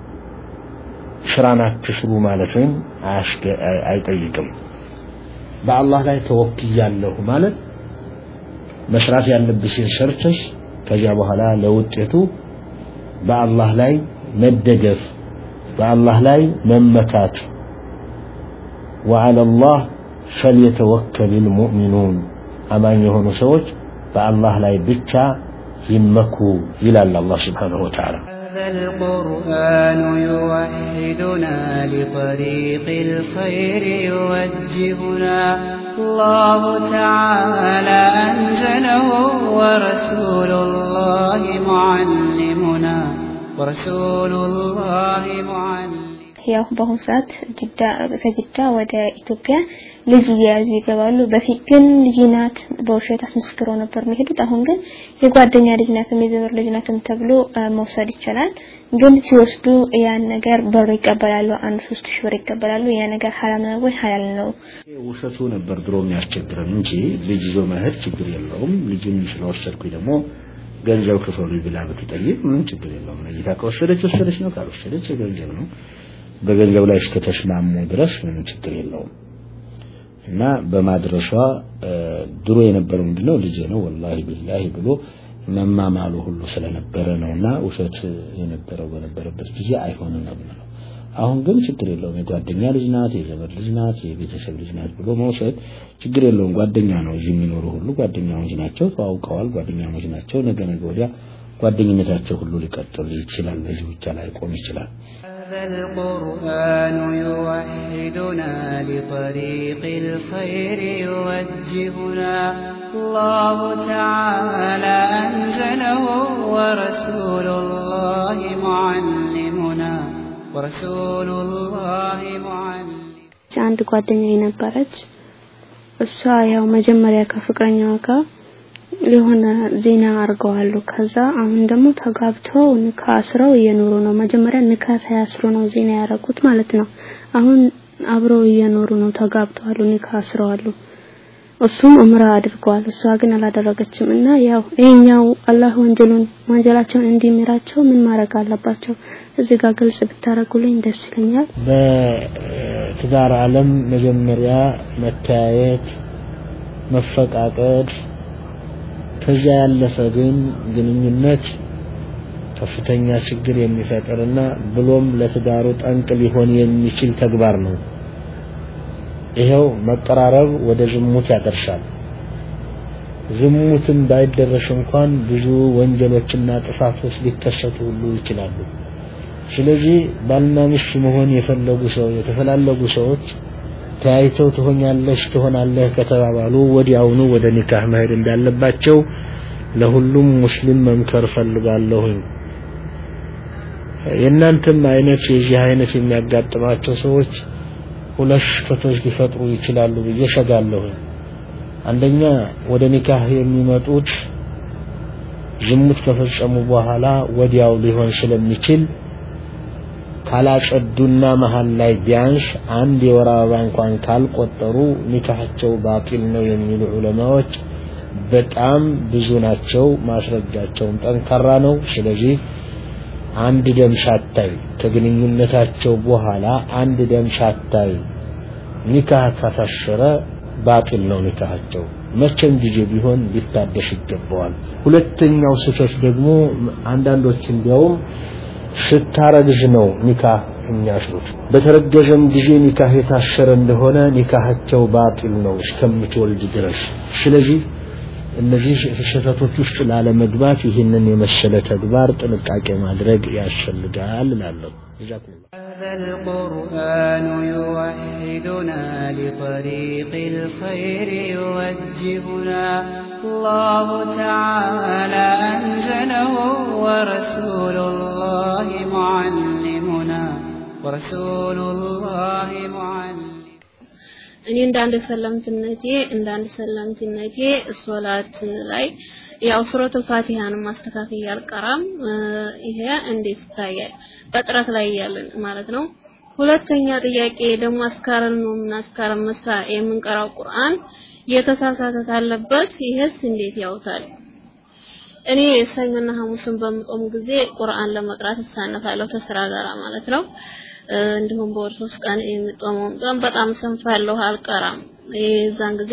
ስራን አትስሩ ማለትን አይጠይቅም በአላህ ላይ ተወክያለሁ ማለት መስራት ያለብሽን ሰርተሽ ከዚያ በኋላ ለውጤቱ በአላህ ላይ መደገፍ በአላህ ላይ መመካት وعلى الله فليتوكل المؤمنون አማኝ የሆኑ ሰዎች በአላህ ላይ ብቻ ይመኩ ይላል አላህ Subhanahu Wa Ta'ala هذا القرآن يوحدنا لطريق الخير يوجهنا الله تعالى أنزله ورسول الله معلمنا ورسول الله معلم ያው በአሁኑ ሰዓት ጅዳ ከጅዳ ወደ ኢትዮጵያ ልጅ እየያዙ ይገባሉ። በፊት ግን ልጅ ናት በውሸት አስመስክረው ነበር የሚሄዱት። አሁን ግን የጓደኛ ልጅ ናትም የዘመድ ልጅ ናትም ተብሎ መውሰድ ይቻላል። ግን ሲወስዱ ያን ነገር ብር ይቀበላሉ። አንድ ሶስት ሺህ ብር ይቀበላሉ። ያ ነገር ሐላል ነው ወይ ሐላል ነው? ውሸቱ ነበር ድሮ የሚያስቸግረን እንጂ ልጅ ይዞ መሄድ ችግር የለውም። ልጅን ስለወሰድኩኝ ደግሞ ገንዘብ ክፈሉ ብላ ብትጠይቅ ምንም ችግር የለውም። ነይታ ከወሰደች ወሰደች ነው፣ ካልወሰደች የገንዘብ ነው። በገንዘብ ላይ እስከተስማሙ ድረስ ምንም ችግር የለውም። እና በማድረሷ ድሮ የነበረው ምንድነው ልጄ ነው ወላሂ ቢላሂ ብሎ መማማሉ ሁሉ ስለነበረ ነውና ውሸት የነበረው በነበረበት ጊዜ አይሆንም ነው የምንለው። አሁን ግን ችግር የለውም። የጓደኛ ልጅ ናት፣ የዘመድ ልጅ ናት፣ የቤተሰብ ልጅ ናት ብሎ መውሰድ ችግር የለውም። ጓደኛ ነው። እዚህ የሚኖሩ ሁሉ ጓደኛሞች ናቸው፣ ተዋውቀዋል፣ ጓደኛሞች ናቸው። ነገ ነገ ወዲያ ጓደኝነታቸው ሁሉ ሊቀጥል ይችላል። በዚህ ብቻ ላይ ቆም ይችላል። هذا القرآن يوحدنا لطريق الخير يوجهنا الله تعالى أنزله ورسول الله معلمنا ورسول الله معلم አንድ ጓደኛ ነበረች። እሷ ያው መጀመሪያ ከፍቅረኛዋ ጋር የሆነ ዜና አድርገዋሉ። ከዛ አሁን ደግሞ ተጋብተው ንካ አስረው እየኖሩ ነው። መጀመሪያ ንካ ሳያስሩ ነው ዜና ያደረጉት ማለት ነው። አሁን አብረው እየኖሩ ነው፣ ተጋብተዋሉ፣ ንካ አስረዋሉ። እሱም እምራ አድርገዋል፣ እሷ ግን አላደረገችም። እና ያው ይሄኛው አላህ ወንጀሉን ወንጀላቸውን እንዲምራቸው ምን ማድረግ አለባቸው? እዚህ ጋር ግልጽ ብታረጉልኝ ደስ ይለኛል። በትዳር ዓለም መጀመሪያ መተያየት፣ መፈቃቀድ ከዚያ ያለፈ ግን ግንኙነት ከፍተኛ ችግር የሚፈጥርና ብሎም ለትዳሩ ጠንቅ ሊሆን የሚችል ተግባር ነው። ይሄው መቀራረብ ወደ ዝሙት ያደርሳል። ዝሙትን ባይደረስ እንኳን ብዙ ወንጀሎችና ጥፋቶች ሊከሰቱ ሁሉ ይችላሉ። ስለዚህ ባልና ሚስት መሆን የፈለጉ ሰው የተፈላለጉ ሰዎች ተያይተው ትሆኛለሽ ትሆናለህ ከተባባሉ ወዲያውኑ ወደ ኒካህ መሄድ እንዳለባቸው ለሁሉም ሙስሊም መምከር ፈልጋለሁኝ። የእናንተም አይነት የዚህ አይነት የሚያጋጥማቸው ሰዎች ሁለት ስህተቶች ሊፈጥሩ ይችላሉ ብዬ ሰጋለሁኝ። አንደኛ ወደ ኒካህ የሚመጡት ዝሙት ከፈጸሙ በኋላ ወዲያው ሊሆን ስለሚችል ካላጸዱና መሀል ላይ ቢያንስ አንድ የወር አበባ እንኳን ካልቆጠሩ ኒካሃቸው ባጢል ነው የሚሉ ዑለማዎች በጣም ብዙ ናቸው። ማስረጃቸውም ጠንካራ ነው። ስለዚህ አንድ ደም ሳታይ ከግንኙነታቸው በኋላ አንድ ደም ሳታይ ኒካህ ከታሰረ ባጢል ነው ኒካሃቸው። መቼም ጊዜ ቢሆን ሊታደስ ይገባዋል። ሁለተኛው ስህተት ደግሞ አንዳንዶች እንዲያውም ስታረግዝ ነው ኒካህ የሚያስሩት። በተረገዘም ጊዜ ኒካህ የታሰረ እንደሆነ ኒካሃቸው ባጢል ነው እስከምትወልድ ድረስ። ስለዚህ እነዚህ ስህተቶች ውስጥ ላለመግባት ይህንን የመሰለ ተግባር ጥንቃቄ ማድረግ ያስፈልጋል እላለሁ። هذا القرآن يوحدنا لطريق الخير يوجهنا الله تعالى أنزله ورسول الله معلمنا ورسول الله معلم እኔ እንደ አንድ ሰላምትነቴ እንደ አንድ ሰላምትነቴ ሶላት ላይ ያው ሱረቱል ፋቲሃን ማስተካከል አልቀራም። ይሄ እንዴት ይታያል? በጥረት ላይ ያለን ማለት ነው። ሁለተኛ ጥያቄ ደግሞ አስካረን ነው ምናስካረን መሳ የምንቀራው ቁርአን የተሳሳተ ካለበት ይሄስ እንዴት ያውታል? እኔ ሰኞና ሐሙስን በምቆም ጊዜ ቁርአን ለመቅራት እሳነፋለሁ ከስራ ጋር ማለት ነው። እንዲሁም በወር ሶስት ቀን የምጦመው ጾም በጣም ሰንፋለሁ፣ አልቀራም። የዛን ጊዜ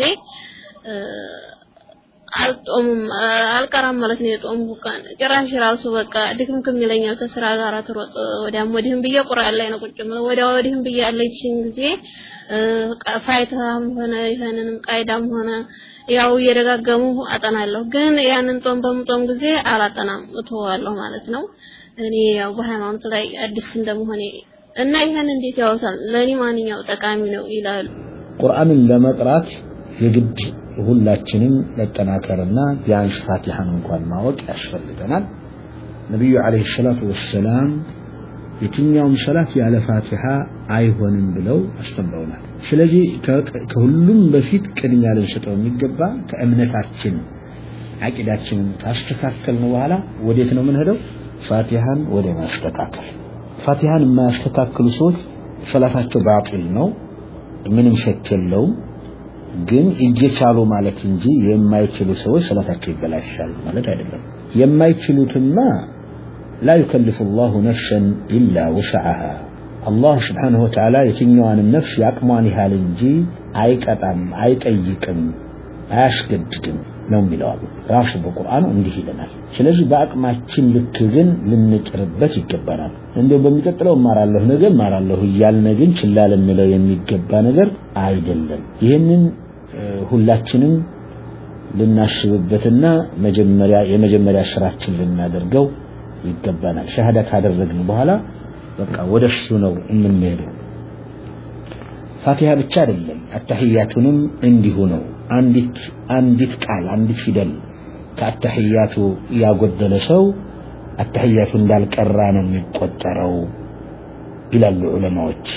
አልጦምም አልቀራም ማለት ነው። የጦምኩ ቀን ጭራሽ ራሱ በቃ ድክምክም ይለኛል። ከስራ ጋር ትሮጥ ወዲያም ወዲህም ብዬ ቁርአን ላይ ነው ቁጭ የምለው። ወዲያ ወዲህም ብዬ ያለችኝ ጊዜ ፋይታም ሆነ ይሄንንም ቃይዳም ሆነ ያው እየደጋገሙ አጠናለሁ። ግን ያንን ጦም በምጦም ጊዜ አላጠናም፣ እተዋለሁ ማለት ነው። እኔ ያው በሃይማኖት ላይ አዲስ እንደመሆኔ እና ይሄን እንዴት ያወሳል? ለኔ ማንኛው ጠቃሚ ነው ይላሉ። ቁርአንን ለመቅራት የግድ ሁላችንም መጠናከርና ቢያንስ ፋቲሃን እንኳን ማወቅ ያስፈልገናል። ነቢዩ ዓለይሂ ሰላቱ ወሰላም የትኛውም ሰላት ያለ ፋቲሃ አይሆንም ብለው አስተምረውናል። ስለዚህ ከሁሉም በፊት ቅድሚያ ልንሰጠው የሚገባ ከእምነታችን አቂዳችንን ካስተካከልን በኋላ ወዴት ነው የምንሄደው? ፋቲሃን ወደ ማስተካከል። ፋቲሃን የማያስተካክሉ ሰዎች ሰላታቸው ባጢል ነው፣ ምንም ሸክ የለውም። ግን እየቻሉ ማለት እንጂ የማይችሉ ሰዎች ሰላታቸው ይበላሻል ማለት አይደለም። የማይችሉትማ ላ ዩከልፍ ላሁ ነፍሰን ኢላ ውስዓሃ አላህ ስብሓንሁ ወተዓላ የትኛዋንም ነፍስ የአቅሟን ያህል እንጂ አይቀጣም፣ አይጠይቅም፣ አያስገድድም ነው የሚለው አሉ ራሱ በቁርአኑ እንዲህ ይለናል። ስለዚህ በአቅማችን ልክ ግን ልንጥርበት ይገባናል። እንዲያው በሚቀጥለው እማራለሁ ነገ እማራለሁ እያልን ግን ችላ ልንለው የሚገባ ነገር አይደለም። ይህንን ሁላችንም ልናስብበትና መጀመሪያ የመጀመሪያ ስራችን ልናደርገው ይገባናል። ሸሃዳ ካደረግን በኋላ በቃ ወደ እሱ ነው የምንሄደው። ፋቲሃ ብቻ አይደለም፣ አታህያቱንም እንዲሁ ነው። አንዲት አንዲት ቃል አንዲት ፊደል ከአታህያቱ ያጎደለ ሰው አታህያቱ እንዳልቀራ ነው የሚቆጠረው ይላሉ ዑለማዎች።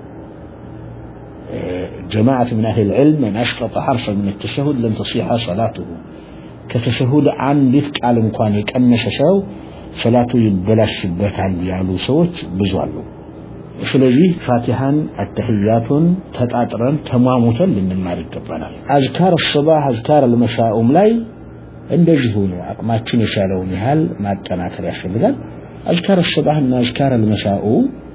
جماعة من أهل العلم من أسقط حرفا من التشهد لن تصيح صلاته كتشهد عندت قال እንኳን የቀነሰ ሰው ሰላቱ ይበላሽበታል ያሉ ሰዎች ብዙ አሉ። ስለዚህ ፋቲሃን አተህያቱን ተጣጥረን ተሟሙተን ልንማር ይገባናል። አዝካር ሱባህ አዝካር አልመሻኡም ላይ እንደዚሁ ነው። አቅማችን የቻለውን ያህል ማጠናከር ያስፈልጋል። አዝካር ሱባህ እና አዝካር አልመሻኡ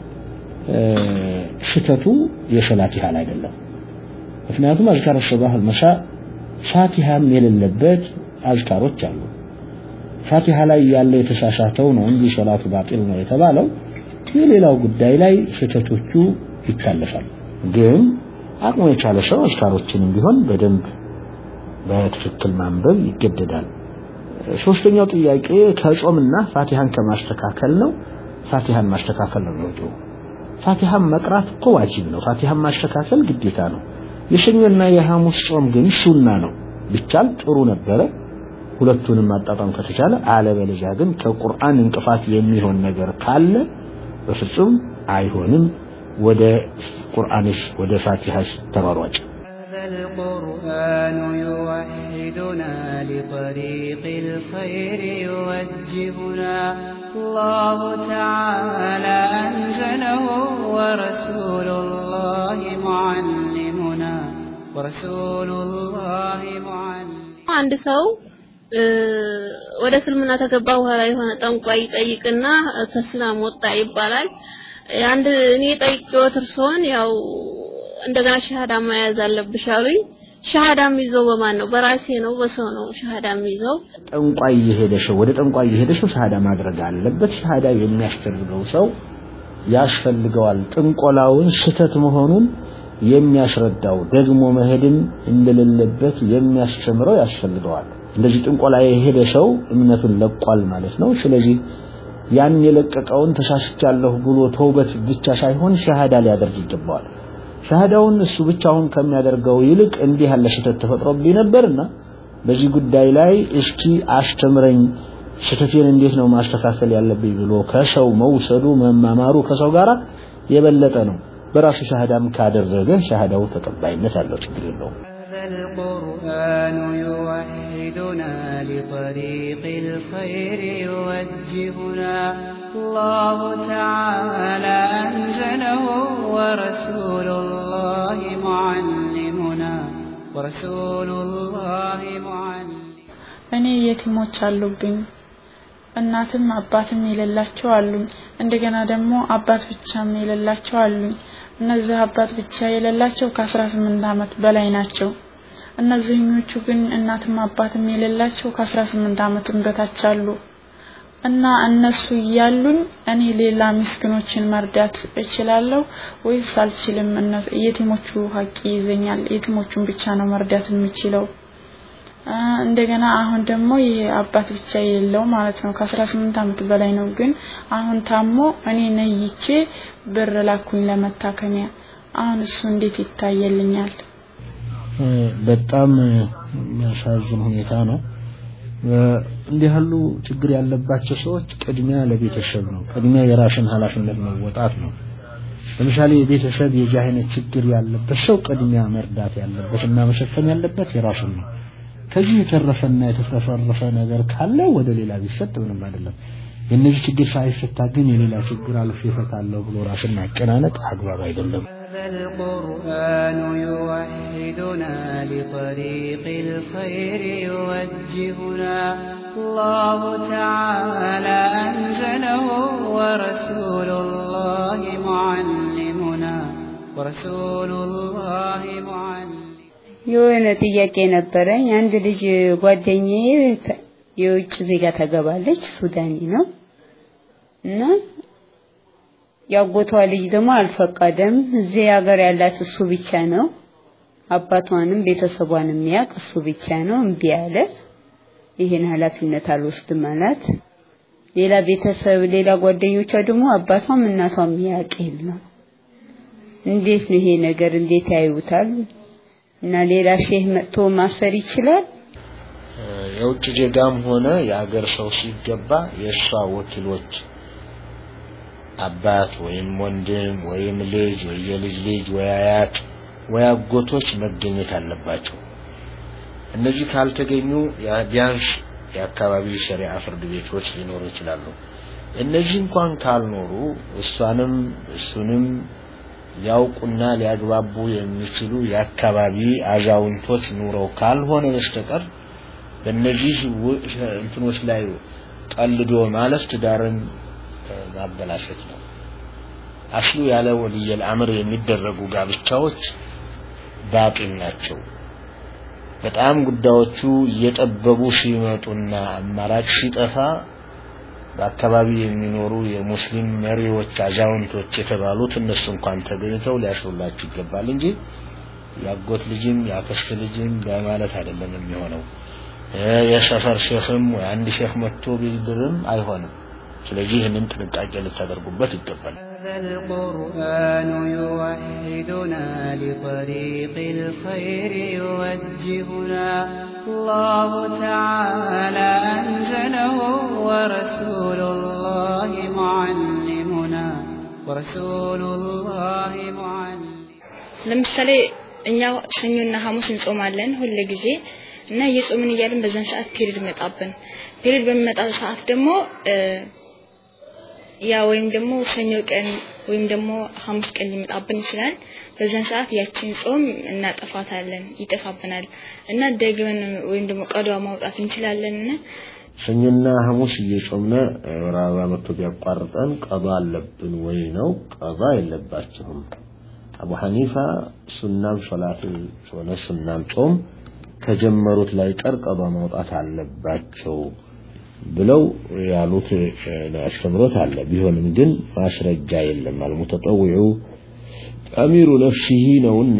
ስህተቱ የሰላት ያህል አይደለም። ምክንያቱም አዝካር ሱባህ አልመሻ ፋቲሃም የሌለበት አዝካሮች አሉ። ፋቲሃ ላይ ያለው የተሳሳተው ነው እንጂ ሶላቱ ባጢል ነው የተባለው የሌላው ጉዳይ ላይ ስህተቶቹ ይታለፋል። ግን አቅሙ የቻለ ሰው አዝካሮችንም ቢሆን በደንብ በትክክል ማንበብ ይገደዳል። ሶስተኛው ጥያቄ ከጾምና ፋቲሃን ከማስተካከል ነው። ፋቲሃን ማስተካከል ነው የሚወጡ ፋቲሃን መቅራት እኮ ዋጅብ ነው። ፋቲሃን ማስተካከል ግዴታ ነው። የሰኞና የሐሙስ ጾም ግን ሱና ነው። ቢቻል ጥሩ ነበረ ሁለቱንም ማጣጣም ከተቻለ፣ አለበለዚያ ግን ከቁርአን እንቅፋት የሚሆን ነገር ካለ በፍጹም አይሆንም። ወደ ቁርአንስ ወደ ፋቲሃስ ተሯሯጭ القرآن يوحدنا لطريق الخير يوجهنا الله تعالى أنزله ورسول الله معلمنا ورسول الله معلم አንድ ሰው ወደ እስልምና ተገባ በኋላ የሆነ ጠንቋይ ይጠይቅና ከእስላም ወጣ ይባላል። አንድ እኔ ጠይቄዎት እርስዎን ያው እንደገና ሸሃዳ መያዝ አለብሽ አሉኝ። ሸሃዳ የሚይዘው በማን ነው? በራሴ ነው በሰው ነው ሸሃዳ የሚይዘው? ጠንቋይ የሄደ ሰው ወደ ጠንቋይ የሄደ ሰው ሸሃዳ ማድረግ አለበት። ሸሃዳ የሚያስደርገው ሰው ያስፈልገዋል። ጥንቆላውን ስተት መሆኑን የሚያስረዳው ደግሞ መሄድም እንደሌለበት የሚያስተምረው ያስፈልገዋል። እንደዚህ ጥንቆላ የሄደ ሰው እምነቱን ለቋል ማለት ነው። ስለዚህ ያን የለቀቀውን ተሳስቻለሁ ብሎ ተውበት ብቻ ሳይሆን ሸሃዳ ሊያደርግ ይገባዋል። ሸሃዳውን እሱ ብቻውን ከሚያደርገው ይልቅ እንዲህ ያለ ስህተት ተፈጥሮብኝ ነበርና በዚህ ጉዳይ ላይ እስኪ አስተምረኝ፣ ስህተቴን እንዴት ነው ማስተካከል ያለብኝ ብሎ ከሰው መውሰዱ መማማሩ ከሰው ጋር የበለጠ ነው። በራሱ ሸሃዳም ካደረገ ሸሃዳው ተቀባይነት አለው፣ ችግር የለውም። القرآن يوحدنا لطريق الخير يوجهنا الله تعالى أنزله ورسول الله معلمنا ورسول الله معلم እኔ የቲሞች አሉብኝ እናትም አባትም የሌላቸው አሉኝ እንደገና ደግሞ አባት ብቻም የሌላቸው አሉኝ እነዚህ አባት ብቻ የሌላቸው ከአስራ ስምንት ዓመት በላይ ናቸው እነዚህኞቹ ግን እናትም አባትም የሌላቸው ከአስራ ስምንት ዓመትም በታች አሉ እና እነሱ እያሉኝ እኔ ሌላ ምስኪኖችን መርዳት እችላለሁ ወይስ አልችልም? የቲሞቹ ሀቂ ይዘኛል። የቲሞቹን ብቻ ነው መርዳት የምችለው። እንደገና አሁን ደግሞ ይሄ አባት ብቻ የሌለው ማለት ነው ከአስራ ስምንት ዓመት በላይ ነው። ግን አሁን ታሞ እኔ ነይቼ ብር ላኩኝ ለመታከሚያ። አሁን እሱ እንዴት ይታየልኛል? በጣም የሚያሳዝን ሁኔታ ነው። እንዲህ ያሉ ችግር ያለባቸው ሰዎች ቅድሚያ ለቤተሰብ ነው ቅድሚያ የራስን ኃላፊነት መወጣት ነው ለምሳሌ የቤተሰብ የዚህ አይነት ችግር ያለበት ሰው ቅድሚያ መርዳት ያለበት እና መሸፈን ያለበት የራሱን ነው ከዚህ የተረፈና የተትረፈረፈ ነገር ካለ ወደ ሌላ ቢሰጥ ምንም አይደለም የእነዚህ ችግር ሳይፈታ ግን የሌላ ችግር አልፌ እፈታለሁ ብሎ ራስን ማጨናነቅ አግባብ አይደለም القرآن يوحدنا لطريق الخير يوجهنا الله تعالى أنزله ورسول الله معلمنا ورسول الله معلم የሆነ ጥያቄ ነበረኝ። አንድ ልጅ ጓደኛዬ የውጭ ዜጋ ተገባለች፣ ሱዳኒ ነው እና ያጎቷ ልጅ ደግሞ አልፈቀደም። እዚህ ሀገር ያላት እሱ ብቻ ነው። አባቷንም ቤተሰቧንም የሚያውቅ እሱ ብቻ ነው። እምቢ አለ። ይሄን ኃላፊነት አልወስድም አላት። ሌላ ቤተሰብ ሌላ ጓደኞቿ ደግሞ አባቷም እናቷም የሚያውቅ የለም። እንዴት ነው ይሄ ነገር? እንዴት ያዩታል? እና ሌላ ሼህ መጥቶ ማሰር ይችላል? የውጭ ዜጋም ሆነ የሀገር ሰው ሲገባ የእሷ ወኪሎች አባት ወይም ወንድም ወይም ልጅ ወይ የልጅ ልጅ ወይ አያት ወይ አጎቶች መገኘት አለባቸው። እነዚህ ካልተገኙ ቢያንስ የአካባቢ ሸሪዓ ፍርድ ቤቶች ሊኖሩ ይችላሉ። እነዚህ እንኳን ካልኖሩ እሷንም እሱንም ሊያውቁና ሊያግባቡ የሚችሉ የአካባቢ አዛውንቶች ኑረው ካልሆነ በስተቀር በእነዚህ እንትኖች ላይ ቀልዶ ማለፍ ትዳርን ማበላሸት ነው። አስሉ ያለ ወልየል አምር የሚደረጉ ጋብቻዎች ባጢል ናቸው። በጣም ጉዳዮቹ እየጠበቡ ሲመጡና አማራጭ ሲጠፋ በአካባቢ የሚኖሩ የሙስሊም መሪዎች አዛውንቶች የተባሉት እነሱ እንኳን ተገኝተው ሊያስሩላችሁ ይገባል እንጂ ያጎት ልጅም ያክስት ልጅም በማለት አይደለም የሚሆነው። የሰፈር ሼኽም ወይ አንድ ሼኽ መጥቶ ቢድርም አይሆንም። ስለዚህ ይህንን ጥንቃቄ ልታደርጉበት ይገባል። القرآن يوحدنا لطريق الخير يوجهنا الله تعالى أنزله ورسول الله معلمنا ورسول الله معلم ለምሳሌ እኛ ሰኞና ሐሙስ እንጾማለን ሁል ጊዜ እና እየጾምን እያለን በዛን ሰዓት ፔሪድ መጣብን። ፔሪድ በሚመጣ ሰዓት ደግሞ ያ ወይም ደግሞ ሰኞ ቀን ወይም ደግሞ ሐሙስ ቀን ሊመጣብን ይችላል። በዛን ሰዓት ያችን ጾም እናጠፋታለን፣ ይጠፋብናል እና ደግመን ወይም ደግሞ ቀዷ ማውጣት እንችላለን እና ሰኞና ሐሙስ እየጾምነ ወር አበባ መጥቶ ቢያቋርጠን ቀዷ አለብን ወይ ነው? ቀዷ የለባችሁም። አቡ ሐኒፋ ሱናም ሶላት ሆነ ሱናም ጾም ከጀመሩት ላይ ቀር ቀዷ ማውጣት አለባቸው ብለው ያሉት አስተምሮት አለ። ቢሆንም ግን ማስረጃ የለም። አልሙተጠውዑ አሚሩ ነፍሲሂ ነውና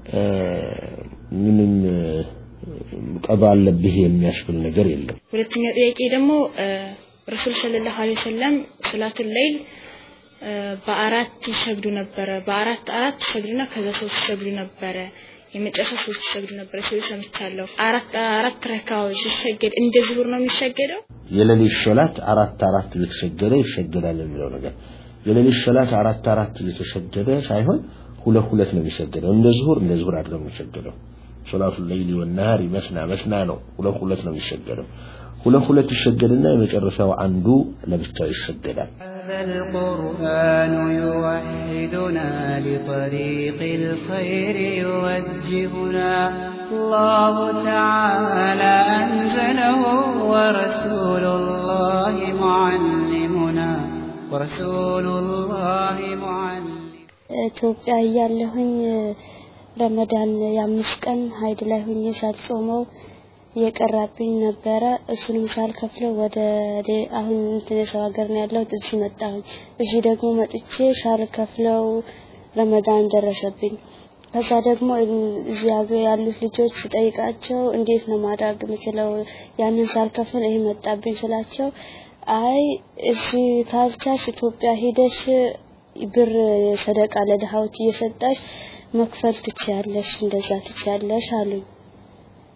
ምንም ቀዷ አለብህ የሚያስብል ነገር የለም። ሁለተኛው ጥያቄ ደግሞ ረሱል ሰለላሁ ዐለይሂ ወሰለም ሰላቱል ለይል በአራት ይሰግዱ ነበረ። በአራት አራት ይሰግዱና ከዛ ሶስት ይሰግዱ ነበረ። የመጨረሻ ሶስት ይሰግዱ ነበረ ሲሉ ሰምቻለሁ። አራት አራት ረካዎች ሲሰገድ እንደ ዙሁር ነው የሚሰገደው? የሌሊት ሶላት አራት አራት እየተሰገደ ይሰገዳል የሚለው ነገር የሌሊት ሶላት አራት አራት እየተሰገደ ሳይሆን ሁለት ሁለት ነው የሚሰገደው። እንደ ዙሁር እንደ ዙሁር አይደለም የሚሰገደው። ሶላቱ ለይሊ ወነሃሪ መስና መስና ነው። ሁለት ሁለት ነው የሚሰገደው። ሁለት ሁለት ይሰገድና የመጨረሻው አንዱ ለብቻው ይሰገዳል። القرآن يوحدنا لطريق الخير يوجهنا الله تعالى أنزله ورسول الله معلمنا ورسول الله معلم ኢትዮጵያ እያለሁኝ ረመዳን የአምስት ቀን ሀይድ ላይ ሁኜ ሳልጾመው የቀራብኝ ነበረ። እሱንም ሳልከፍለው ወደ አሁን እንትን የሰው ሀገር ነው ያለሁት። እዚህ መጣሁኝ። እዚህ ደግሞ መጥቼ ሳልከፍለው ረመዳን ደረሰብኝ። ከዛ ደግሞ እዚህ ሀገር ያሉት ልጆች ስጠይቃቸው እንዴት ነው ማድረግ የምችለው ያንን ሳልከፍል ይሄ መጣብኝ ስላቸው አይ እዚህ ካልቻልሽ ኢትዮጵያ ሂደሽ ብር ሰደቃ ለድሃዎች እየሰጣሽ መክፈል ትችያለሽ፣ እንደዛ ትችያለሽ አሉኝ።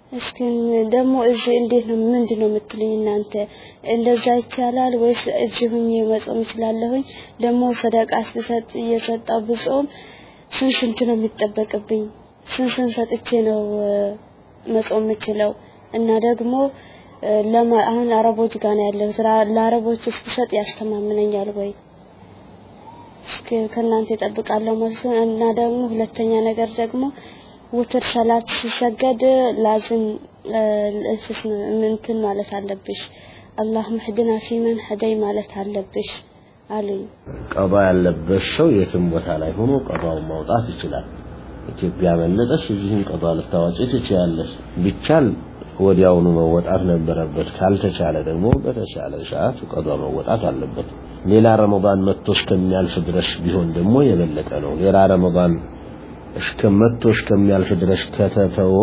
እስኪ ደግሞ እዚህ እንዴት ነው ምንድን ነው የምትሉኝ እናንተ? እንደዛ ይቻላል ወይስ እዚህ ሁኜ መጾም እችላለሁኝ? ደግሞ ሰደቃ ስሰጥ እየሰጣው ብጾም ስንት ስንት ነው የሚጠበቅብኝ? ስንት ስንት ሰጥቼ ነው መጾም የምችለው? እና ደግሞ ለማ አሁን አረቦች ጋር ነው ያለሁት። ለአረቦች ስሰጥ ያስተማምነኛል ወይ? እስኪ ከእናንተ እጠብቃለሁ መልስ። እና ደግሞ ሁለተኛ ነገር ደግሞ ውትር ሰላት ሲሰገድ ላዝም እንስስ እንትን ማለት አለብሽ። አላሁም ህድና ፊመን ሀደይ ማለት አለብሽ አሉኝ። ቀባ ያለበት ሰው የትም ቦታ ላይ ሆኖ ቀባውን ማውጣት ይችላል። ኢትዮጵያ መለጠሽ እዚህም ቀባ ልታዋጪ ትችያለሽ። ቢቻል ወዲያውኑ መወጣት ነበረበት። ካልተቻለ ደግሞ በተቻለ ሰዓት ቀዷ መወጣት አለበት። ሌላ ረመዳን መጥቶ እስከሚያልፍ ድረስ ቢሆን ደግሞ የበለጠ ነው። ሌላ ረመዳን እስከ መጥቶ እስከሚያልፍ ድረስ ከተተወ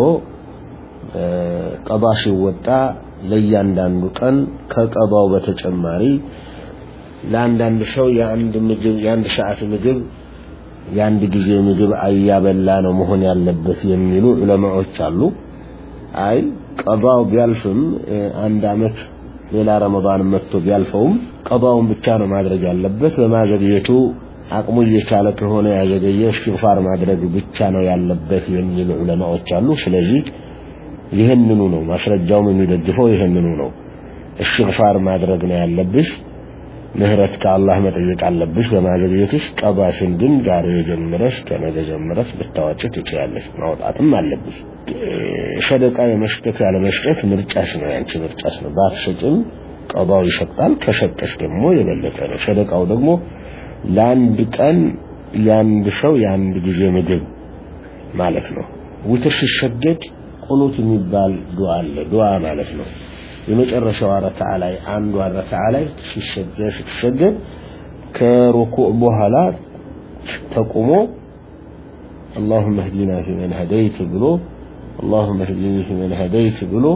ቀባ ሲወጣ ለእያንዳንዱ ቀን ከቀባው በተጨማሪ ለአንዳንድ ሰው የአንድ ምግብ የአንድ ሰዓት ምግብ የአንድ ጊዜ ምግብ አያበላ ነው መሆን ያለበት የሚሉ ዑለማዎች አሉ። አይ ቀባው ቢያልፍም አንድ አመት ሌላ ረመዳን መጥቶ ቢያልፈውም ቀባውን ብቻ ነው ማድረግ ያለበት። በማዘግየቱ አቅሙ እየቻለ ከሆነ ያዘገየ እስትግፋር ማድረግ ብቻ ነው ያለበት የሚሉ ዑለማዎች አሉ። ስለዚህ ይህንኑ ነው ማስረጃውም የሚደግፈው ይህንኑ ነው። እስትግፋር ማድረግ ነው ያለብሽ። ምህረት ከአላህ መጠየቅ አለብሽ በማዘግየትሽ። ቀባሽን ግን ዛሬ ጀምረሽ ከነገ ጀምረሽ ብታወጪ ትችያለሽ፣ ማውጣትም አለብሽ። ሰደቃ የመስጠት ያለ መስጠት ምርጫሽ ነው፣ ያንቺ ምርጫሽ ነው። ባትሰጭም ቀባው ይሰጣል። ከሰጠሽ ደግሞ የበለጠ ነው። ሰደቃው ደግሞ ለአንድ ቀን የአንድ ሰው የአንድ ጊዜ ምግብ ማለት ነው። ውትር ሲሰገድ ቁኑት የሚባል ዱዓ አለ። ዱዓ ማለት ነው የመጨረሻው ረካዓ ላይ አንዷ ረካዓ ላይ ሲሰገድ ስትሰገድ ከሩኩዕ በኋላ ተቁሞ اللهم اهدنا فيمن هديت ብሎ اللهم اهدني فيمن هديت ብሎ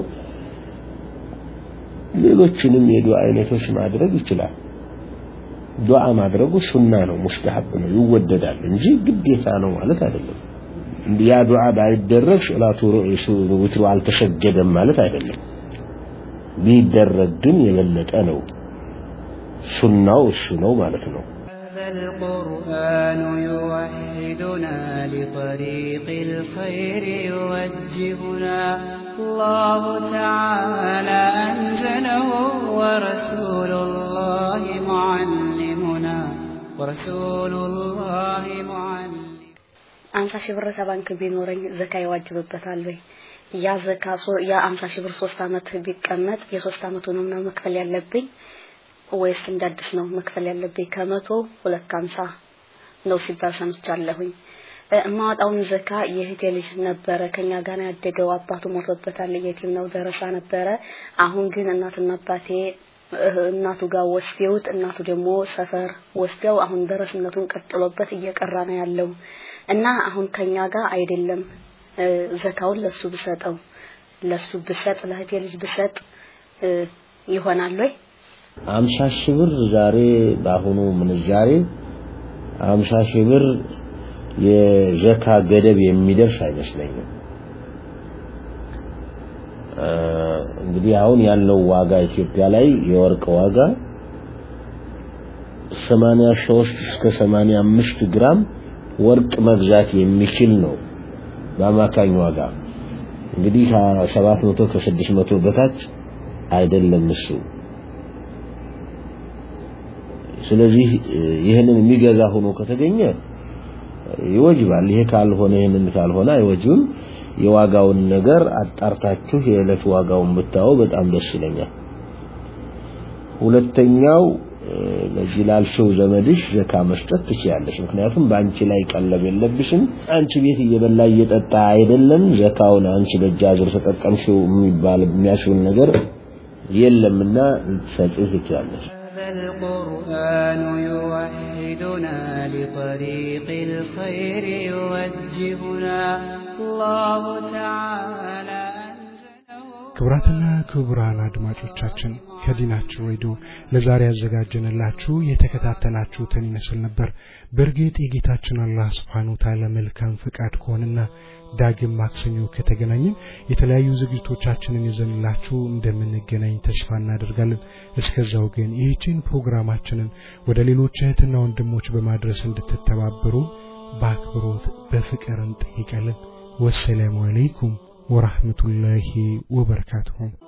ሌሎችንም የዱዓ አይነቶች ማድረግ ይችላል። ዱዓ ማድረጉ ሱና ነው፣ ሙስተሐብ ነው፣ ይወደዳል እንጂ ግዴታ ነው ማለት አይደለም። ያ ዱዓ ባይደረግ ሶላቱ ዊትሩ አልተሰገደም ማለት አይደለም። ቢደረግ ግን የበለጠ ነው። ሱናው እሱ ነው ማለት ነው። القرآن يوحدنا لطريق الخير يوجهنا الله تعالى أنزله ورسول الله معلمنا ورسول الله معلم አምሳ ሺህ ብር ከባንክ ቢኖረኝ ዘካ ይዋጅብበታል ወይ? ያ ዘካ ያ አምሳ ሺህ ብር ሶስት አመት ቢቀመጥ የሶስት አመቱንም ነው መክፈል ያለብኝ ወይስ እንደ አዲስ ነው መክፈል ያለብኝ? ከመቶ ሁለት ከሀምሳ ነው ሲባል ሰምቻለሁኝ። እማወጣውን ዘካ የእህቴ ልጅ ነበረ ከኛ ጋር ያደገው አባቱ ሞቶበታል። የቲም ነው ደረሳ ነበረ። አሁን ግን እናትና አባቴ እናቱ ጋር ወስደውት እናቱ ደግሞ ሰፈር ወስደው አሁን ደረስነቱን ቀጥሎበት እየቀራ ነው ያለው እና አሁን ከኛ ጋር አይደለም ዘካውን ለሱ ብሰጠው ለሱ ብሰጥ ለእህቴ ልጅ ብሰጥ ይሆናል ወይ? አምሳ ሺህ ብር ዛሬ በአሁኑ ምንዛሬ አምሳ ሺህ ብር የዘካ ገደብ የሚደርስ አይመስለኝም። እንግዲህ አሁን ያለው ዋጋ ኢትዮጵያ ላይ የወርቅ ዋጋ 83 እስከ 85 ግራም ወርቅ መግዛት የሚችል ነው በአማካኝ ዋጋ። እንግዲህ ከ700 ከ600 በታች አይደለም እሱ። ስለዚህ ይህንን የሚገዛ ሆኖ ከተገኘ ይወጅባል። ይሄ ካልሆነ ይህንን ካልሆነ አይወጅብም። የዋጋውን ነገር አጣርታችሁ የዕለት ዋጋውን ብታው በጣም ደስ ይለኛል። ሁለተኛው ለዚህ ላልሽው ዘመድሽ ዘካ መስጠት ትችያለሽ። ምክንያቱም በአንቺ ላይ ቀለብ የለብሽም። አንቺ ቤት እየበላ እየጠጣ አይደለም። ዘካውን አንቺ በእጅ አዙር ተጠቀምሽው የሚባል የሚያሽውን ነገር የለምና ልትሰጪው ትችያለሽ። القرآن يوحدنا لطريق الخير يوجهنا الله تعالى ክቡራትና ክቡራን አድማጮቻችን ከዲናችን ሬዲዮ ለዛሬ ያዘጋጀንላችሁ የተከታተላችሁትን ይመስል ነበር። በእርግጥ የጌታችን አላህ ስብሓን ታላ መልካም ፍቃድ ከሆነና ዳግም ማክሰኞ ከተገናኘን የተለያዩ ዝግጅቶቻችንን ይዘንላችሁ እንደምንገናኝ ተስፋ እናደርጋለን። እስከዛው ግን ይህችን ፕሮግራማችንን ወደ ሌሎች እህትና ወንድሞች በማድረስ እንድትተባበሩ በአክብሮት በፍቅር እንጠይቃለን። ወሰላሙ አለይኩም ورحمة الله وبركاته